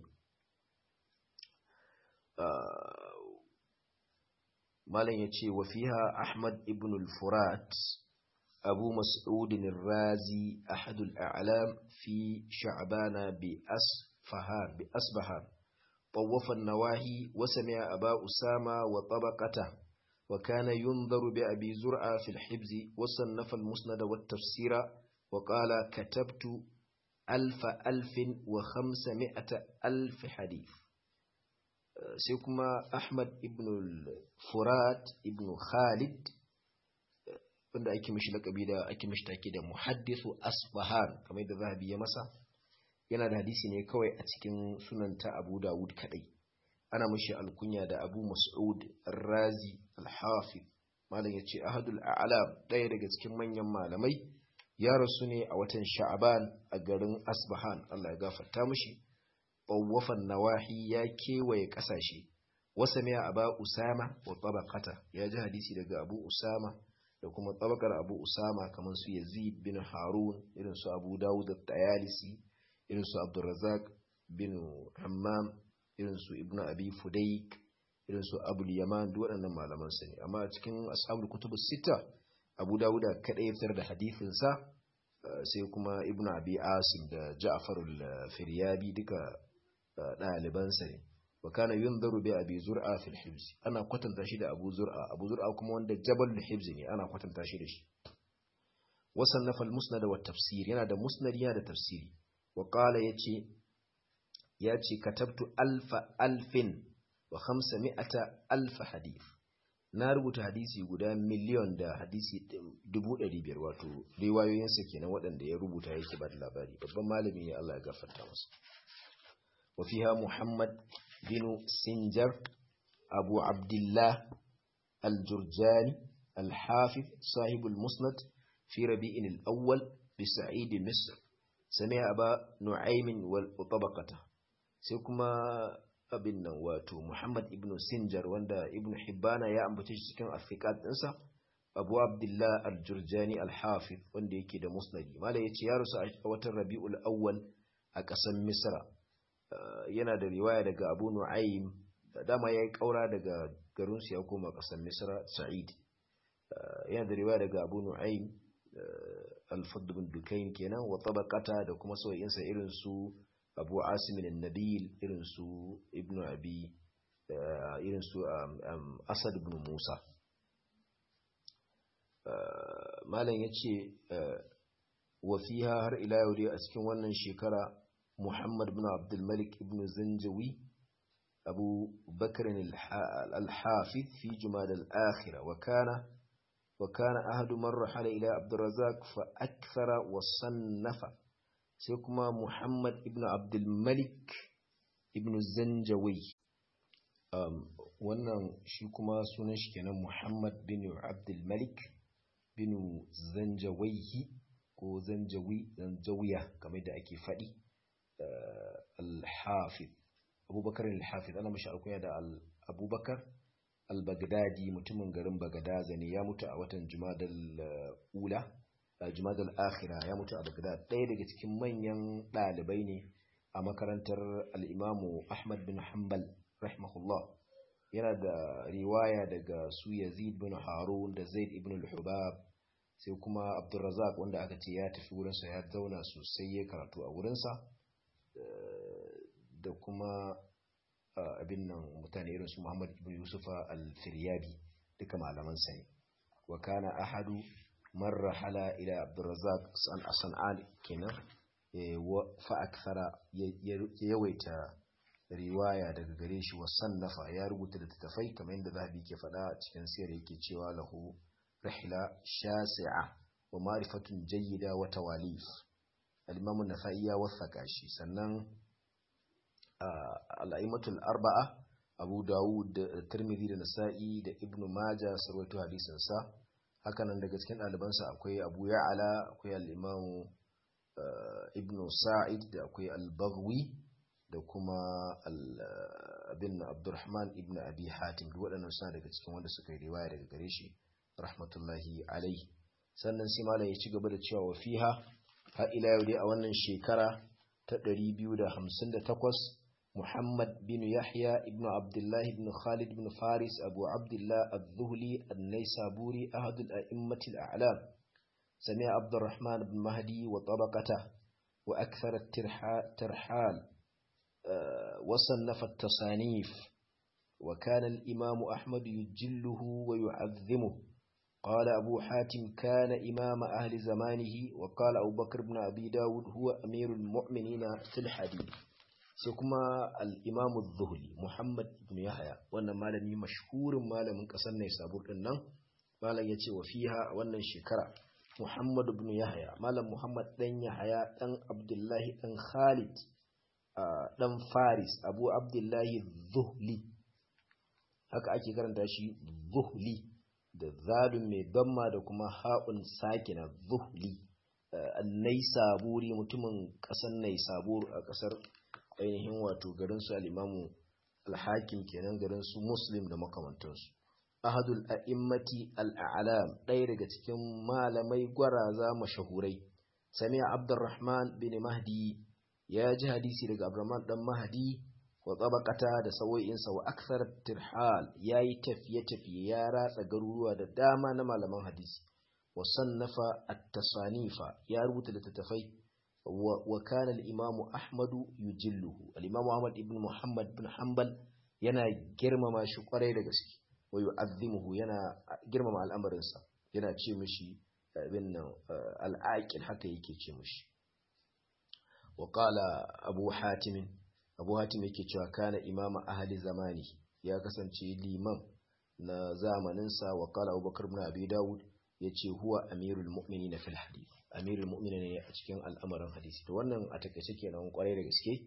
malam yace wa fiha ahmad ibn al-furat أبو مسعود الرازي أحد الأعلام في شعبان بأسفهان بأسبهان طوف النواهي وسمع أبا أسامة وطبقته وكان ينظر بأبي زرعة في الحبز وصنف المسند والتفسير وقال كتبت ألف ألف وخمسمائة ألف حديث سيكما أحمد ابن الفرات ابن خالد wanda ake mishi lakabi da ake mishi take da muhaddithu asfahan kamar yadda zahabi ya masa yana da hadisi ne kawai a cikin sunan ta Abu Dawud kadai ana mashi alkunya da Abu Mas'ud Razi Al-Hafiz malam yace ahadul a'lam daya daga cikin manyan malamai ya rasu ne a watan Sha'ban a garin Asbahan Allah ya gafarta mishi bawwafan nawahi ya kewaye kasashe wasa mai aba Usama wa tabaqata ya ji hadisi daga Abu Usama da kuma tabakar Abu Usama kamar su Yazid bin Harun irin su Abu Dawud at-Tayalisi irin su Abdurrazzaq bin Hammam irin su Ibn Abi Fudayk irin su Abu Yaman duk waɗannan malaman su ne amma a cikin ashabul kutubus sita Abu Dawud kadai ya fitar da hadisin sa sai kuma Ibn Abi Asim da Ja'far al-Firyabi duka ɗaliban sa ne wa kana yunzaru bi Abi Zur'a fil hibs ana kwatanta shi da Abu Zur'a Abu Zur'a kuma wanda Jabal hibs ne ana kwatanta shi da shi wasannafa al-musnad wa tafsir yana da musnad yana da tafsiri wa qala yace yace katabtu alfa alfin wa khamsami'ata alfa hadith na rubuta hadisi guda miliyon da hadisi dubu ɗari biyar wato riwayoyinsa kenan waɗanda ya rubuta yake ba da labari babban malami ne Allah ya gafarta masa wa fiha Muhammad bin Sinjar Abu Abdullah al-Jurjani al-Hafiz sahib al-Musnad fi Rabi'in al-Awwal bi Sa'id Misr sami'a Aba Nu'aym wal tabaqata sai kuma abin nan wato Muhammad ibn Sinjar wanda Ibn Hibbana ya ambace shi cikin afiqat ɗinsa Abu Abdullah al-Jurjani al-Hafiz wanda yake da musnadi mala yace ya rusu a watan Rabiul Awwal a ƙasar Misra yana da riwaya daga Abu Nu'aym dama yayi kaura daga garin su ya koma ƙasar Misra Sa'id yana da riwaya daga Abu Nu'aym al-Fadl bin Dukayn kenan wa tabaqata da kuma sauyinsa irin su abu asimin nabil irin su ibn abi irin su asad ibn musa malam ya ce wafiha har ila yau dai a cikin wannan shekara muhammad ibn abdulmalik ibn zanjawi abu bakar al-hafiz fi jumad al-akhira wa kana wa kana ahadu man rahala ila abdurrazzaq fa akthara wa sannafa sai kuma Muhammad ibn Abdulmalik ibn Zanjawai um, wannan shi kuma sunan shi kenan Muhammad bin Abdulmalik bin Zanjawaihi ko Zanjawi Zanjawiya kamar da ake faɗi uh, al-Hafiz Abubakar al-Hafiz ana mashi alkunya da Abubakar al-Baghdadi mutumin garin Bagadaza ne ya mutu a watan Jumadal uh, ula Jumadal Akhira ya mutu a Baghdad ɗaya daga cikin manyan ɗalibai ne a makarantar al'imamu Ahmad bin Hanbal rahimahullah yana da riwaya daga su Yazid bin Harun da Zaid ibn al-Hubab sai kuma Abdulrazak wanda aka ce ya tafi wurinsa ya zauna sosai ya karatu a wurinsa da kuma abin nan mutane irin su Muhammad ibn Yusufa al-Firyabi duka malamansa ne wa kana ahadu marra hala ila abdurrazak san'an kenan fa akthara ya yawaita riwaya daga gare shi wa sannafa ya rubuta da tafai kamar yadda zahabi ke faɗa a cikin siyar yake cewa lahu rihla shasi'a wa ma'rifatun jayyida wa tawalif al-imam an-nasa'i ya wasaka shi sannan al-a'immatul arba'a abu dawud da tirmidhi da nasa'i da ibnu majah sarwaito hadisin sa hakanan daga cikin ɗalibansa akwai abu ya'ala akwai al'imamu ibn sa'id da akwai al-baghwi da kuma abin abdurrahman ibn abi hatim duk waɗannan suna daga cikin wanda suka yi riwaya daga gare shi rahmatullahi alai sannan sai malam ya ci gaba da cewa wa fiha har ila yau dai a wannan shekara ta 258 محمد بن يحيى ابن عبد الله بن خالد بن فارس أبو عبد الله الذهلي النيسابوري أحد الأئمة الأعلام سمع عبد الرحمن بن مهدي وطبقته وأكثر الترحال أه وصنف التصانيف وكان الإمام أحمد يجله ويعظمه قال أبو حاتم كان إمام أهل زمانه وقال أبو بكر بن أبي داود هو أمير المؤمنين في الحديث sai kuma al'imamu zuhuli muhammad ibn yahaya wannan malami mashhurin malamin ƙasar ne sabur ɗin nan malam ya ce wa fiha a wannan shekara muhammad ibn yahya malam muhammad dan yahya dan abdullahi dan khalid dan faris abu abdullahi zuhli haka ake karanta shi zuhli da zalun mai damma da kuma ha'un sakina zuhli annai saburi mutumin ƙasar nai sabur a ƙasar ainihin wato garin su al'imamu alhakim kenan garin su muslim da makamantansu ahadul a'immati al'alam ɗaya daga cikin malamai gwaraza mashahurai sami'a abdurrahman bin mahdi ya ji hadisi daga abdurrahman dan mahdi wa tsabakata da sawo'insa wa aksar tirhal ya yi tafiye-tafiye ya ratsa garuruwa da dama na malaman hadisi wa sannafa at-tasanifa ya rubuta littattafai wa kana al-imamu ahmadu yujilluhu al-imamu ahmad ibn muhammad ibn hanbal yana girmama shi kwarai da gaske wa yu'azzimuhu yana girmama al'amarinsa yana ce mishi abin nan al-aqil haka yake ce mishi wa qala abu hatim abu hatim yake cewa kana imama ahli zamani ya kasance liman na zamaninsa wa qala abubakar ibn abi dawud yace huwa amirul mu'minin fil hadith amirul mu'minin ne a cikin al'amarin hadisi to wannan a takaice kenan kwarai da gaske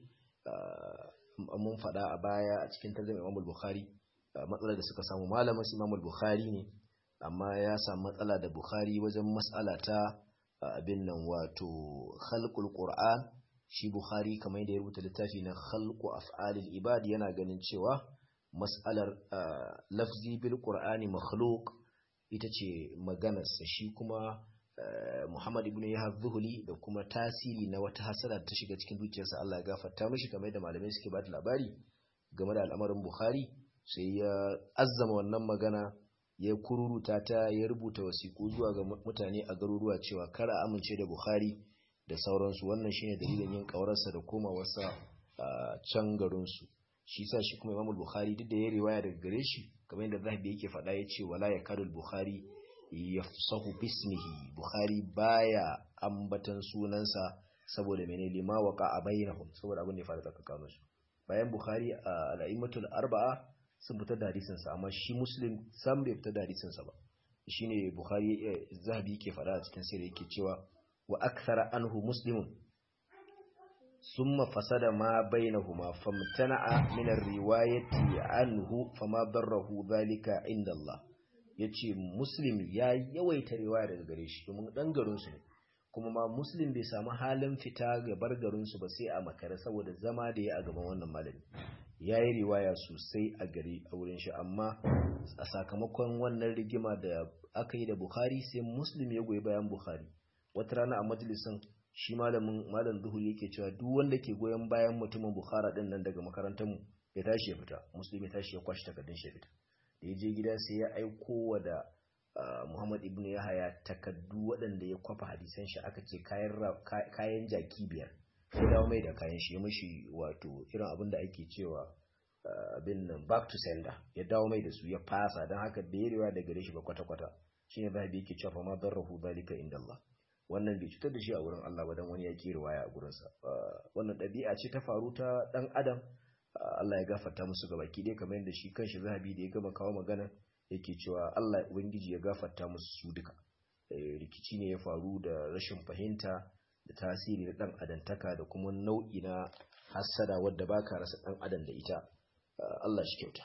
mun faɗa a baya a cikin tarjuma Imam Bukhari matsalar da suka samu malamin Imam Bukhari ne amma ya samu matsala da Bukhari wajen mas'ala ta abin nan wato khalqul Qur'an shi Bukhari kamar yadda ya rubuta littafi na khalqu af'alil ibad yana ganin cewa mas'alar lafzi bil Qur'ani makhluq ita ce maganarsa shi kuma Muhammad ibn Yahya Zuhuli da kuma tasiri na wata hasara ta shiga cikin zuciyarsa Allah ya gafarta mishi kamar da malamai suke ba da labari game da al'amarin Bukhari sai ya azzama wannan magana ya kururuta ta ya rubuta wasiƙu zuwa ga mutane a garuruwa cewa kar a amince da Bukhari da sauransu wannan shine dalilin yin kawararsa da komawarsa a can garinsu shi sa shi kuma Imam Bukhari duk da ya riwaya daga gare shi kamar yadda Zahabi yake faɗa ya ce wala yakadul Bukhari yafsahu bismihi bukhari baya ambatan sunansa saboda mene lima waqa a bainahum saboda abin da ya faru tsakanin su bayan bukhari a al-a'immatul arba'a sun fitar da hadisin sa amma shi muslim sam bai fitar da hadisin sa ba shine bukhari zahabi yake fada a cikin sirri yake cewa wa akthara anhu muslimun summa fasada ma bainahuma famtana'a min ar-riwayati anhu fama darrahu dhalika inda Allah ya ce muslim ya yawaita riwaya daga gare shi domin ɗan garinsu ne kuma ma muslim bai samu halin fita ga bar garinsu ba sai a makare saboda zama da ya a gaban wannan malami ya yi riwaya sosai a gari a wurin shi amma a sakamakon wannan rigima da aka yi da bukhari sai muslim ya goyi bayan bukhari wata rana a majalisin shi malamin malam zuhur yake cewa duk wanda ke goyon bayan mutumin bukhara din nan daga makarantar mu ya tashi ya fita muslim ya tashi ya kwashi takardun shi ya fita da ya je gida sai ya aiko wa da Muhammad ibn Yahaya takaddu waɗanda ya kwafa hadisan shi aka ce kayan jaki biyar ya dawo mai da kayan shi ya mashi wato irin abin da ake cewa abin nan back to sender ya dawo mai da su ya fasa don haka da ya rewa da gare shi ba kwata-kwata shi ne zahabi yake cewa ma don rahu zalika inda Allah wannan bai cutar da shi a wurin Allah ba don wani ya ke riwaya a gurinsa wannan ɗabi'a ce ta faru ta ɗan adam Allah ya gafarta musu gabaki ɗaya kamar yadda shi kanshi zahabi da ya gama kawo magana yake cewa Allah ubangiji ya gafarta musu su duka rikici ne ya faru da rashin fahimta da tasiri na dan adantaka da kuma nau'i na hassada wadda baka rasa dan adam da ita Allah shi kyauta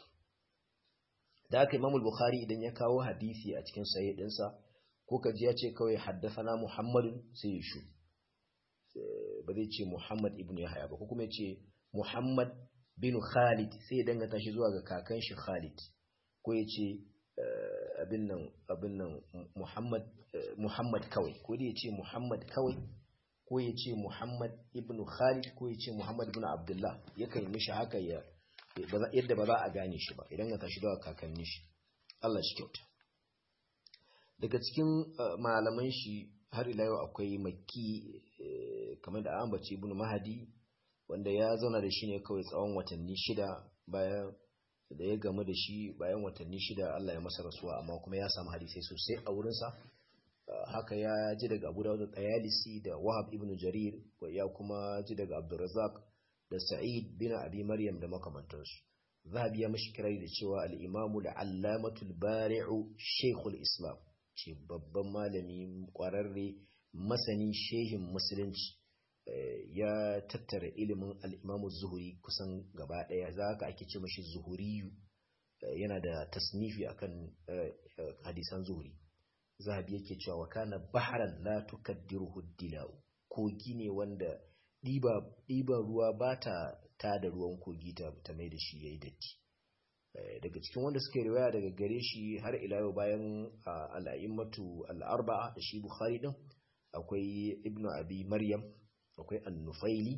da haka Imam Bukhari idan ya kawo hadisi a cikin sahih dinsa ko ka ji ya ce kawai haddathana Muhammadun sai ya shu ba zai ce Muhammad ibn Yahya ba ko kuma ya ce Muhammad bin Khalid sai ya dangata shi zuwa ga kakan shi Khalid ko ya ce abin nan abin nan Muhammad Muhammad kawai ko da ya ce Muhammad kawai ko ya ce Muhammad ibn Khalid ko ya ce Muhammad ibn Abdullah yakan mishi haka ya yadda ba za a gane shi ba idan ka tashi zuwa kakannin shi Allah shi kyauta daga cikin malaman shi har ila yau akwai Makki kamar da ambaci ibn Mahdi wanda ya zauna da shi ne kawai tsawon watanni shida bayan da ya gamu da shi bayan watanni shida Allah ya masa rasuwa amma kuma ya samu hadisai sosai a wurinsa haka ya ji daga Abu Dawud al-Tayalisi da Wahab ibn Jarir ya kuma ji daga Abdurrazzaq da Sa'id bin Abi Maryam da makamantansu Zahabi ya mishi kirai da cewa al-Imamu al-Allamatul Bari'u Sheikhul Islam ce babban malami kwararre masani shehin musulunci ya tattara ilimin al'imamu zuhuri kusan gaba ɗaya za ka ake ce mashi zuhuriyu yana da tasnifi akan hadisan zuhuri zahabi yake cewa wa kana baharan la tukaddiruhu dilau kogi ne wanda ɗiba ruwa ba ta ta da ruwan kogi ta mai da shi yayi datti daga cikin wanda suke riwaya daga gare shi har ila yau bayan al'a'immatu al'arba'a da shi bukhari din akwai ibnu abi maryam akwai annufaili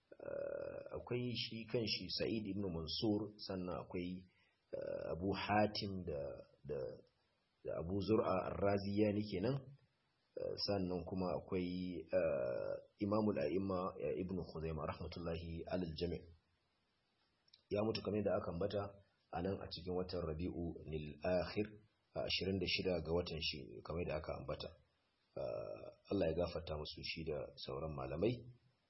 akwai shi kan shi sa'id ibn mansur sannan akwai abu hatim da da abu zur'a arraziyani kenan sannan kuma akwai imamul a'imma ibn khuzaimah rahmatullahi alal jami' ya mutu kamar da aka ambata a nan a cikin watan rabi'u nil akhir 26 ga watan shi kamar da aka ambata Allah ya gafarta musu shi da sauran malamai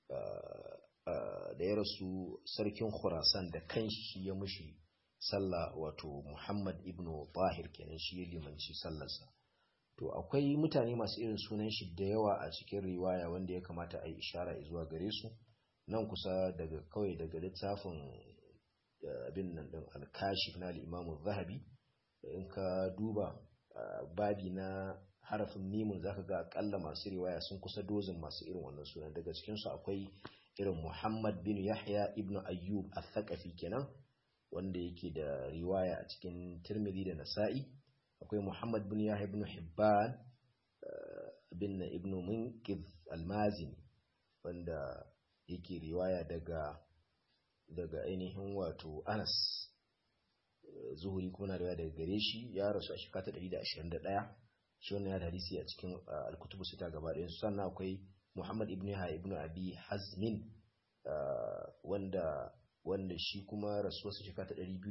da ya rasu sarkin khurasan da kanshi ya mushi sallah wato muhammad ibn tahir kenan shi ya limanci sallarsa to akwai mutane masu irin sunan shi da yawa a cikin riwaya wanda ya kamata a yi ishara zuwa gare su nan kusa daga kawai daga littafin abin nan din alkashif na al-imamu zahabi in ka duba babi na harafin mimun zaka ga akalla masu riwaya sun kusa dozin masu irin wannan sunan daga cikinsu akwai irin Muhammad bin Yahya ibn Ayyub al-Thaqafi kenan wanda yake da riwaya a cikin Tirmidhi da Nasa'i akwai Muhammad bin Yahya ibn Hibban bin ibn Munqidh al-Mazini wanda yake riwaya daga daga ainihin wato Anas Zuhuri kuma na riwaya daga gare shi ya rasu a shekara ta 121 shi wannan ya da hadisi a cikin al-kutubu sita gaba ɗayan su sannan akwai Muhammad ibn Yahya ibn Abi Hazmin wanda wanda shi kuma rasuwar su shekara ta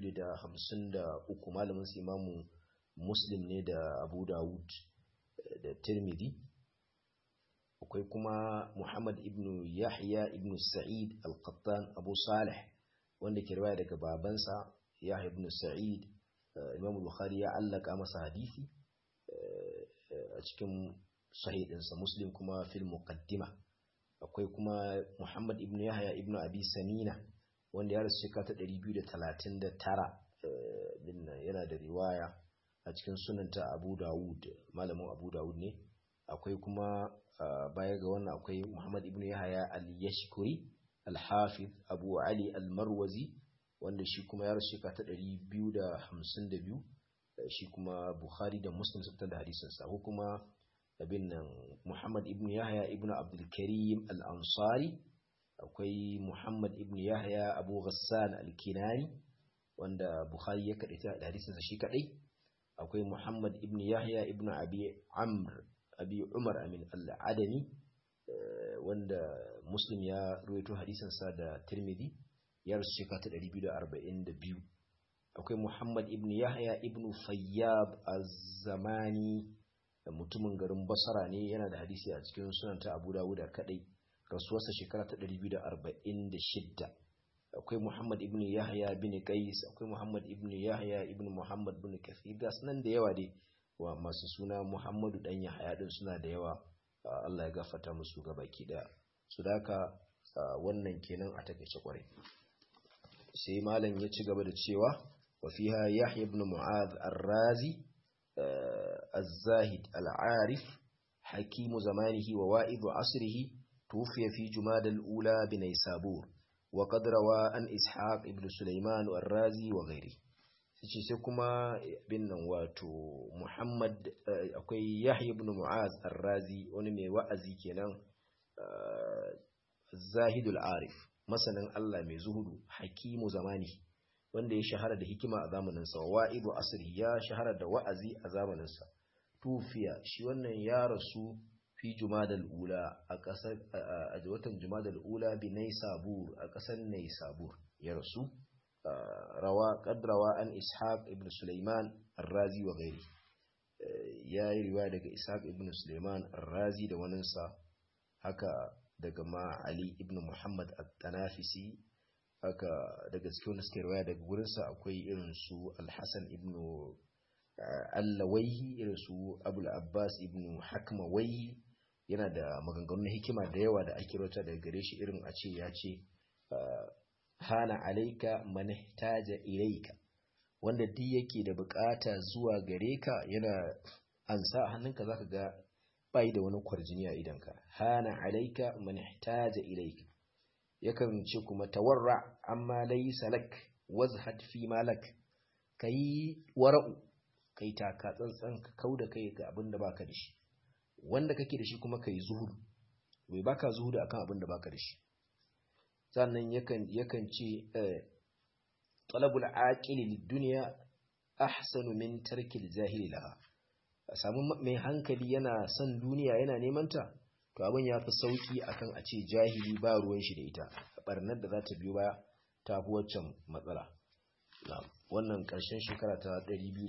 253 malamin su Imamu Muslim ne da Abu Dawud da Tirmidhi akwai kuma Muhammad ibn Yahya ibn Sa'id al-Qattan Abu Salih wanda ke riwaya daga babansa Yahya ibn Sa'id Imam Bukhari ya allaka masa hadisi a cikin sahihinsa muslim kuma fil muqaddima akwai kuma muhammad ibn yahya ibn abi samina wanda ya rasu shekara ta 239 din yana da riwaya a cikin sunanta abu dawud malamin abu dawud ne akwai kuma baya ga wannan akwai muhammad ibn yahya al-yashkuri al-hafiz abu ali al-marwazi wanda shi kuma ya rasu shekara ta 252 shi kuma bukhari da muslim sun da hadisinsa ko kuma abin nan Muhammad ibn Yahya ibn Abdul Karim al-Ansari akwai Muhammad ibn Yahya Abu Ghassan al-Kinani wanda Bukhari ya kadaita da hadisin sa shi kadai akwai Muhammad ibn Yahya ibn Abi Amr Abi Umar amin al-Adani wanda Muslim ya ruwaito hadisin sa da Tirmidhi ya rasu shekara ta 242 akwai Muhammad ibn Yahya ibn Fayyab az-Zamani mutumin garin basara ne yana da hadisi a cikin sunan ta abu dawuda kadai rasuwarsa shekara ta 246 akwai muhammad ibn yahya bin qais akwai muhammad ibn yahya ibn muhammad bin kathir da sunan da yawa dai wa masu suna muhammadu dan yahya din suna da yawa Allah ya gafarta musu gabaki daya su daka wannan kenan a takeice kwarai sai malam ya ci gaba da cewa wa fiha yahya ibn mu'adh ar-razi الزاهد العارف حكيم زمانه ووائد عصره توفي في جماد الأولى بنيسابور وقد روى عن إسحاق ابن سليمان الرازي وغيره sai sai kuma bin nan wato Muhammad akwai Yahya ibn Mu'az Ar-Razi wani mai wa'azi kenan Zahidul Arif masanin Allah mai zuhudu hakimu zamani wanda ya shahara da hikima a zamaninsa wa wa'idu asiri ya shahara da wa'azi a zamaninsa tufiya shi wannan ya rasu fi jumadal ula a kasar a watan jumadal ula bi naysabur a kasar naysabur ya rasu rawa qadrawa an ishaq ibn sulaiman ar-razi wa ghairi ya yi riwaya daga ishaq ibn sulaiman ar-razi da waninsa haka daga ma ali ibn muhammad at-tanafisi haka daga cikin wanda suke riwaya daga gurinsa akwai irin su al-hasan ibn allawaihi irin su abul abbas ibn hakmawaihi yana da maganganun hikima da yawa da ake rota daga gare shi irin a ce ya ce hana alaika man taja ilaika wanda duk yake da bukata zuwa gare ka yana ansa a hannunka zaka ga bai da wani kwarjini a idanka hana alaika man taja ilaika yakan ce kuma tawarra amma laysa lak wazhad fi malak kai wara'u kai taka tsantsan ka kauda kai ga abin da baka da shi wanda kake da shi kuma kai zuhudu bai baka zuhudu akan abin da baka da shi sannan yakan yakan ce talabul aqili lid-dunya ahsanu min tarkil jahili laha samu mai hankali yana son duniya yana neman ta to abin ya fi sauki akan a ce jahili ba ruwan shi da ita barnar da za ta biyo baya ta fi waccan matsala wannan ƙarshen shekara ta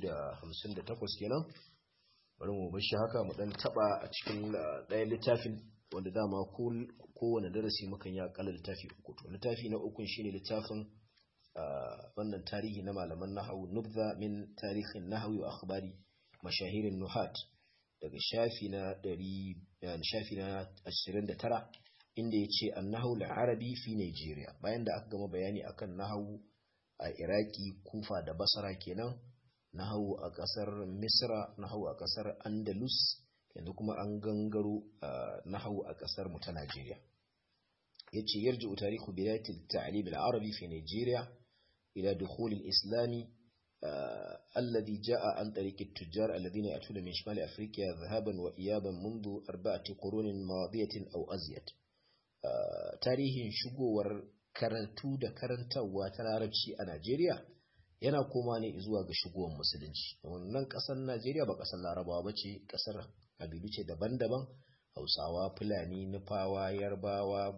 258 kenan bari mu bashi haka mu dan taba a cikin ɗaya littafin wanda dama kowane darasi mukan ya kala littafi uku to littafi na ukun shine littafin wannan tarihi na malaman nahawu nubza min tarihin nahawi wa akhbari mashahirin nuhat daga shafi na 100 shafi na 29 inda yace annahu al-arabi fi Nigeria bayan da aka gama bayani akan nahawu a Iraki Kufa da Basra kenan nahawu a kasar Misra nahawu a kasar Andalus yanzu kuma an gangaro nahawu a kasar mu ta Najeriya yace yarju tarihu bidayat at-ta'lim al-arabi fi Nigeria ila dukhul al-islam الذي جاء عن طريق التجار الذين يأتون من شمال أفريقيا ذهابا وإيابا منذ أربعة قرون ماضية أو أزيد tarihin shigowar karantu da karantarwa ta larabci a Najeriya yana koma ne zuwa ga shigowar musulunci wannan kasar Najeriya ba kasar larabawa ba ce kasar habibu ce daban-daban hausawa fulani nufawa yarbawa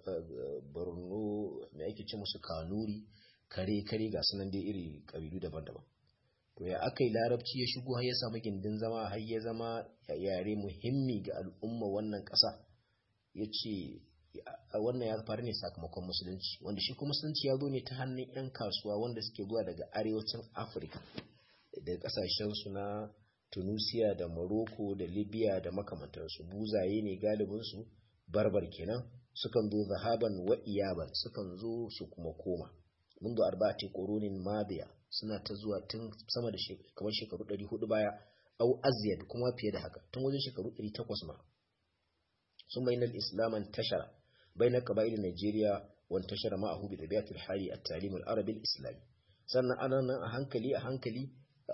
borno mai ake ce musu kanuri kare-kare ga sunan dai iri kabilu daban-daban to ya aka yi larabci ya shigo har ya samu gindin zama har ya zama yare muhimmi ga al'umma wannan ƙasa ya ce wannan ya faru ne sakamakon musulunci wanda shi kuma musulunci ya zo ne ta hannun 'yan kasuwa wanda suke zuwa daga arewacin afirka daga kasashen su na tunisia da morocco da libya da makamantarsu buzaye ne galibinsu barbar kenan sukan zo zahaban wa iyaban sukan zo su kuma koma mundu arba'ati qurunin madiya suna ta zuwa tun sama da kamar shekaru 400 baya au azyad kuma fiye da haka tun wajen shekaru 800 ma sun bayyana al-islam tashara بين قبائل نيجيريا وانتشر معه بطبيعة الحال التعليم العربي الإسلامي sannan ana nan a hankali a hankali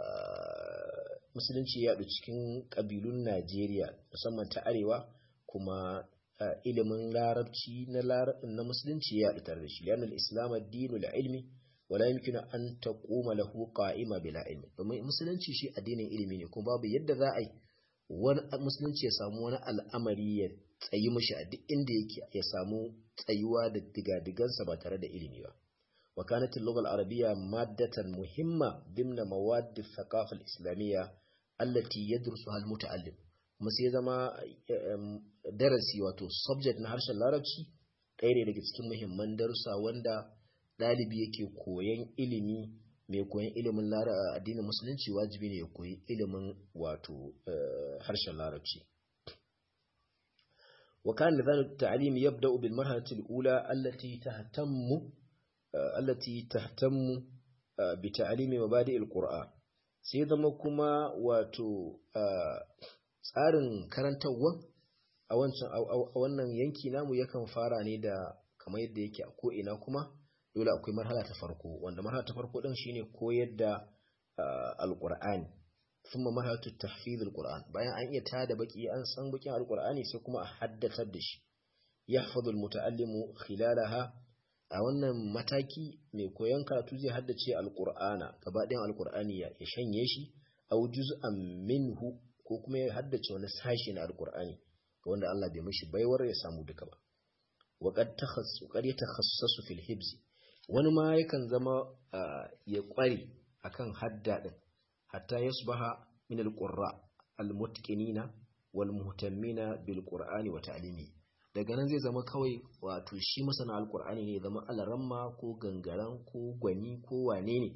musulunci ya yaɗu cikin ƙabilun Najeriya musamman ta arewa kuma ilimin larabci na musulunci ya yaɗu tare da shi lianul islam addinu la ilmi wala yumkinu an taquma lahu qa'ima bila ilmi domin musulunci shi addinin ilimi ne kuma babu yadda za a yi wani musulunci ya samu wani al'amari ya tsayi mashi a duk inda yake ya samu tsayuwa da digadigansa ba tare da ilimi ba wa kanat al-lugha al-arabiyya maddatan muhimma dimna mawad al-thaqafa al-islamiyya allati yadrusuha al-muta'allim kuma sai zama darasi wato subject na harshen larabci ɗaya ne daga cikin muhimman darussa wanda ɗalibi yake koyan ilimi mai koyan ilimin addinin musulunci wajibi ne ya koyi ilimin wato harshen larabci وكان نظام التعليم يبدأ بالمرحلة الأولى التي تهتم التي تهتم بتعليم مبادئ القرآن sai zama kuma wato tsarin karantarwa a wannan yanki namu yakan fara ne da kamar yadda yake a ko'ina kuma dole akwai marhala ta farko wanda marhala ta farko ɗin shine koyar da alƙur'ani ثم مرحلة التحفيظ القرآن bayan an iya tada baki an san bakin alqur'ani sai kuma a haddatar da shi yahfazu almutaallimu khilalaha a wannan mataki mai koyon karatu zai haddace alqur'ana gabaɗayan alqur'ani ya shanye shi aw juz'an minhu ko kuma ya haddace wani sashi na alqur'ani wanda Allah bai mishi baiwar ya samu duka ba wa qad takhassu qad yatakhassasu fil hibz wani ma yakan zama ya kware akan hadda din hatta yasbaha min alqurra almutqinina walmuhtammina bilqur'ani wa ta'limi daga nan zai zama kawai wato shi masana alqur'ani ne zama alaramma ko gangaran ko gwani ko wane ne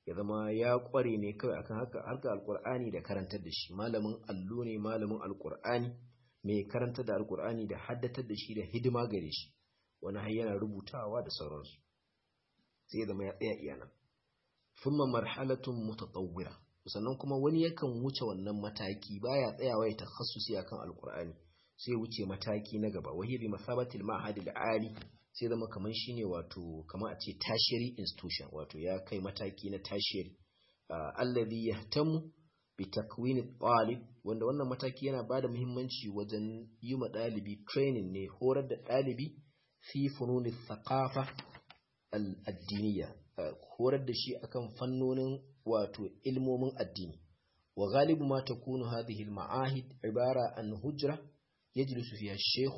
ya zama ya kware ne kawai akan haka harka alkur'ani da karantar da shi malamin allo ne malamin alkur'ani mai karantar da alkur'ani da haddatar da shi da hidima gare shi wani har yana rubutawa da sauransu sai ya zama ya tsaya iyana thumma marhalatun mutatawwira sannan kuma wani yakan wuce wannan mataki baya tsayawa ya takhassusi akan alkur'ani sai wuce mataki na gaba wahiya bi masabatil ma'had al-ali sai zama kaman shine wato kaman a ce tertiary institution wato ya kai mataki na tertiary alladhi yahtamu bi takwin talib wanda wannan mataki yana bada muhimmanci wajen yi ma dalibi training ne horar da dalibi fi fununi thaqafa al-addiniya horar da shi akan fannonin wato ilmomin addini wa galibu ma takunu hadhihi al-ma'ahid ibara an hujra يجلس فيها الشيخ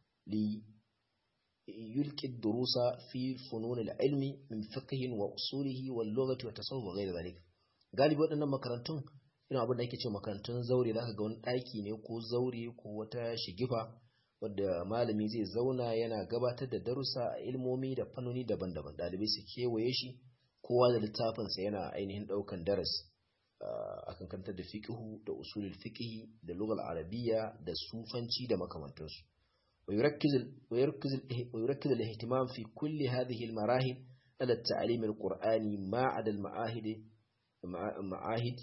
ليلقي الدروس في فنون العلم من فقه وأصوله واللغة والتصوف وغير ذلك galibi waɗannan makarantun ina abin da ake ce makarantun zaure za ka ga wani ɗaki ne ko zaure ko wata shigifa wadda malami zai zauna yana gabatar da darussa a ilmomi da fannoni daban-daban ɗalibai su kewaye shi kowa da littafinsa yana ainihin ɗaukan darasi akan kantar da fiqhu da usulul fiqhi da lugal arabiyya da sufanci da makamantansu ويركز ويركز ويركز الاهتمام في كل هذه المراحل على التعليم القرآني ما عدا المعاهد معاهد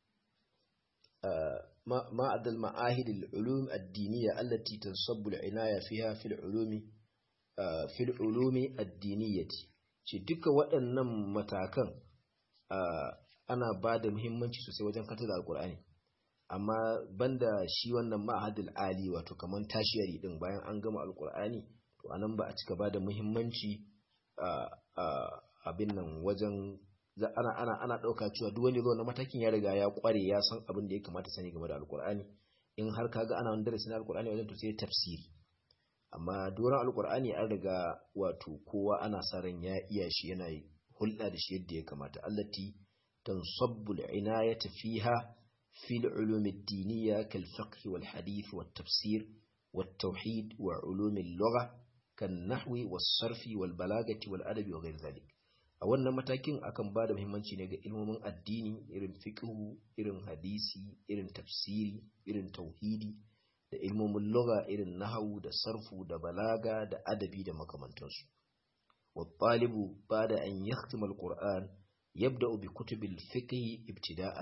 ما عدا المعاهد العلوم الدينية التي تنصب العناية فيها في العلوم في العلوم الدينية shi duka waɗannan matakan ana ba da muhimmanci sosai wajen kanta da alkur'ani amma banda shi wannan ma'ahadul ali wato kaman tashiyari din bayan an gama alkur'ani to anan ba a cika ba da muhimmanci abin nan wajen ana ana ana dauka cewa duk wanda zo na matakin ya riga ya kware ya san abin da ya kamata sani game da alkur'ani in har kaga ana wani darasi na alkur'ani wajen to sai tafsiri amma doron alkur'ani an riga wato kowa ana sa ran ya iya shi yana hulɗa da shi yadda ya kamata allati تنصب العناية فيها في العلوم الدينية كالفقه والحديث والتفسير والتوحيد وعلوم اللغة كالنحو والصرف والبلاغة والأدب وغير ذلك a wannan matakin akan ba da muhimmanci ne ga ilmomin addini irin fiqhu irin hadisi irin tafsiri irin tauhidi da ilmomin lugha irin nahawu da sarfu da balaga da adabi da makamantansu wa talibu bada an yahtima alquran يبدأ بكتب الفقه ابتداء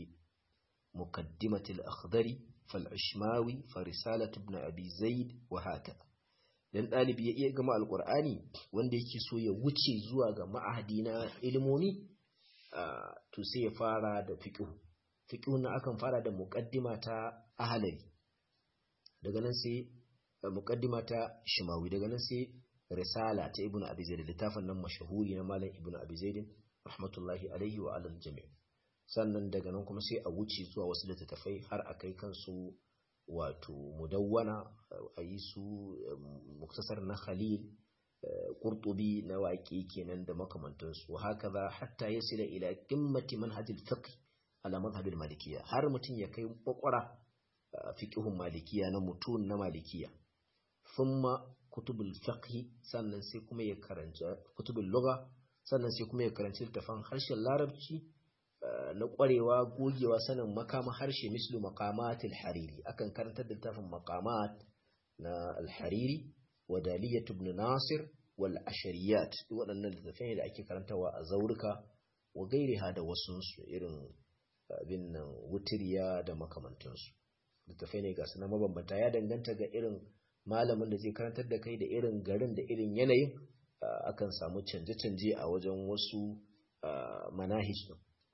بمقدمة الأخضر فالعشماوي فرسالة ابن أبي زيد وهكذا dan ɗalibi ya iya gama alƙur'ani wanda yake so ya wuce zuwa ga ma'ahadi na ilimomi to sai ya fara da fiqh fiqh na akan fara da muqaddima ta ahlali daga nan sai muqaddima ta shimawi daga nan sai risala ta ibnu abi zaid littafin nan mashahuri na malam ibnu abi zaid rahmatullahi alaihi wa alal jami' sannan daga nan kuma sai a wuce zuwa wasu littattafai har a kai kansu wato mudawwana a yi su muktasar na khalil qurtubi na waƙi kenan da makamantansu haka za hatta ya sila ila qimmati manhajil fiqh ala madhhabil malikiyya har mutum ya kai kwakwara fiqhun malikiya na mutun na malikiya thumma kutubul fiqh sannan sai kuma ya karanta kutubul lugha sannan sai kuma ya karanci littafan harshen larabci na kwarewa gogewa sanin makama harshe mislu maqamat al-hariri akan karantar da littafin maqamat na al-hariri wa daliyat ibn nasir wal ashariyat waɗannan littafai da ake karantawa a zaurika wa gairiha da wasu irin abin nan wutiriya da makamantansu littafai ne ga su na mabambanta ya danganta ga irin malamin da zai karantar da kai da irin garin da irin yanayin akan samu canje-canje a wajen wasu manahij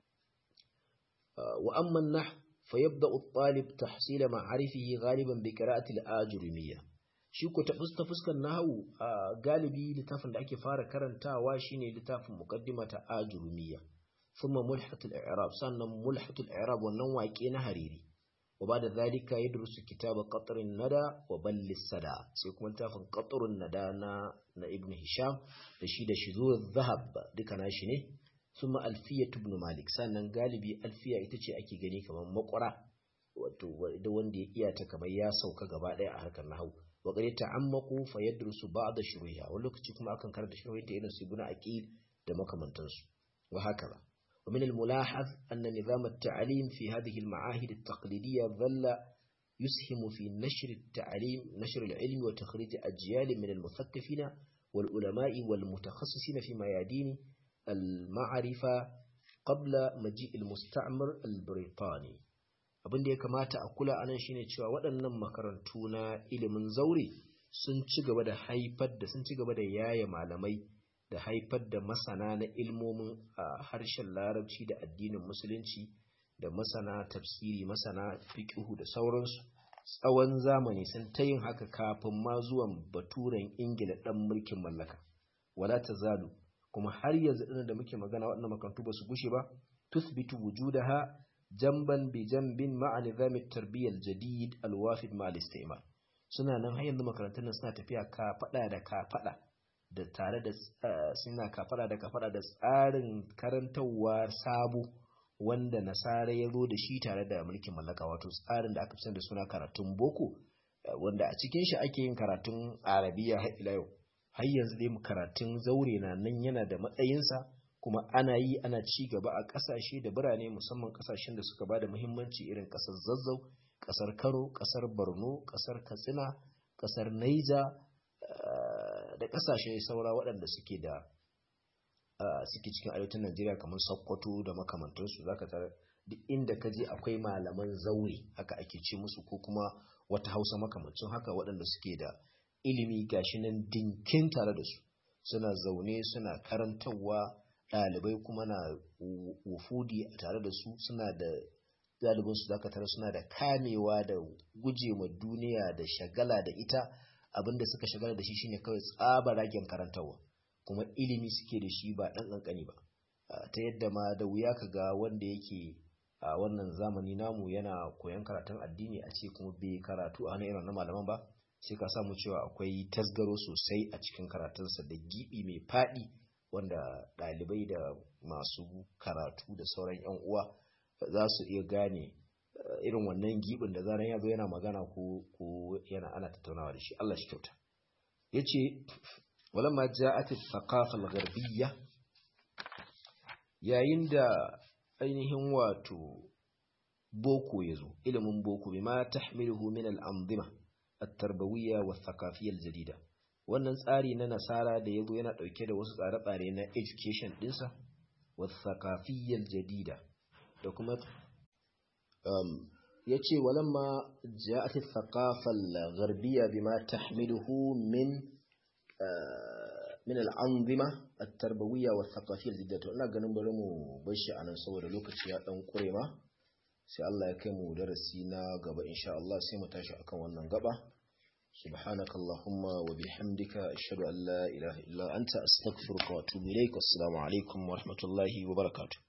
wa amma nah fa yabda at-talib tahsil ma'arifihi ghaliban bi qira'ati al-ajrumiyya shi ko ta fuskan nahwu galibi littafin da ake fara karantawa shine littafin muqaddima ta ajrumiyya thumma mulhat al-i'rab sannan mulhat al-i'rab wannan waƙe na hariri وبعد ذلك يدرس كتاب قطر الندى وبل السدى سيكون تافن قطر الندى نا, نا ابن هشام لشيد شذور الذهب ديك ناشي ثم ألفية ابن مالك سنن غالبي ألفية itace ake gani kamar makwara wato da wanda ya iya ta kamar ya sauka gaba daya a harkar nahwu wa qad ta'ammaqu fa yadrusu ba'd shuruha wani lokaci kuma akan karanta shuruha irin su ibn aqil da makamantansu wa haka ومن الملاحظ أن نظام التعليم في هذه المعاهد التقليدية ظل يسهم في نشر التعليم نشر العلم وتخريج أجيال من المثقفين والعلماء والمتخصصين في ميادين المعرفة قبل مجيء المستعمر البريطاني abin da ya kamata a kula anan shine cewa waɗannan makarantu na ilimin zaure sun ci gaba da haifar da sun ci gaba da yaya malamai da haifar da masana na ilmomin a harshen larabci da addinin musulunci da masana tafsiri masana fiqhu da sauransu tsawon zamani sun ta yin haka kafin ma zuwan baturen ingila ɗan mulkin mallaka wala ta zalu kuma har yanzu ɗin da muke magana waɗannan makarantu ba su gushe ba tuthbitu wujudaha jamban bi jambin ma'a nizamit tarbiyyar jadid alwafid ma al suna nan har yanzu makarantun nan suna tafiya ka faɗa da ka faɗa da tare da suna ka faɗa da ka faɗa da tsarin karantarwa sabo wanda nasara ya zo da shi tare da mulkin mallaka wato tsarin da aka fi da suna karatun boko wanda a cikin shi ake yin karatun arabiya har ila yau har yanzu dai karatun zaure na nan yana da matsayinsa kuma ana yi ana ci gaba a ƙasashe da birane musamman ƙasashen da suka ba da muhimmanci irin ƙasar zazzau ƙasar kano ƙasar borno ƙasar katsina ƙasar naija da ƙasashe saura waɗanda suke da suke cikin arewacin Najeriya kamar Sokoto da makamantansu zaka tare duk inda ka je akwai malaman zaure haka ake ce musu ko kuma wata Hausa makamancin haka waɗanda suke da ilimi gashi nan dinkin tare da su suna zaune suna karantarwa ɗalibai kuma na wufudi tare da su suna da ɗalibin su zaka tare suna da kamewa da guje ma duniya da shagala da ita abinda suka shagala da shi shine kawai tsaba ragen karantarwa kuma ilimi suke da shi ba ɗan ƙanƙani ba ta yadda ma da wuya ka ga wanda yake a wannan zamani namu yana koyon karatun addini a ce kuma bai karatu a hannun irin na malaman ba sai ka samu cewa akwai tasgaro sosai a cikin karatunsa da gibi mai faɗi wanda ɗalibai da masu karatu da sauran 'yan uwa za su iya gane irin wannan gibin da zaran ya zo yana magana ko yana ana tattaunawa da shi Allah shi kyauta yace ولما جاءت الثقافة الغربية yayin da ainihin wato boko ya zo ilimin boko bima tahmiluhu min al-anzima at-tarbawiyya wa thaqafiyya al-jadida wannan tsari na nasara da yazo yana dauke da wasu tsare-tsare na education dinsa wa thaqafiyya al-jadida da kuma um yace walamma ja'at ath-thaqafa al-gharbiyya bima tahmiluhu min min al'anzima at-tarbawiyya wa thaqafiyya al-jidda to ina ganin bari mu bar shi anan saboda lokaci ya dan kure ma sai Allah ya kai mu darasi na gaba insha Allah sai mu tashi akan wannan gaba subhanakallahumma wa bihamdika ashhadu an la ilaha illa anta astaghfiruka wa atubu ilaik assalamu alaikum wa rahmatullahi wa barakatuh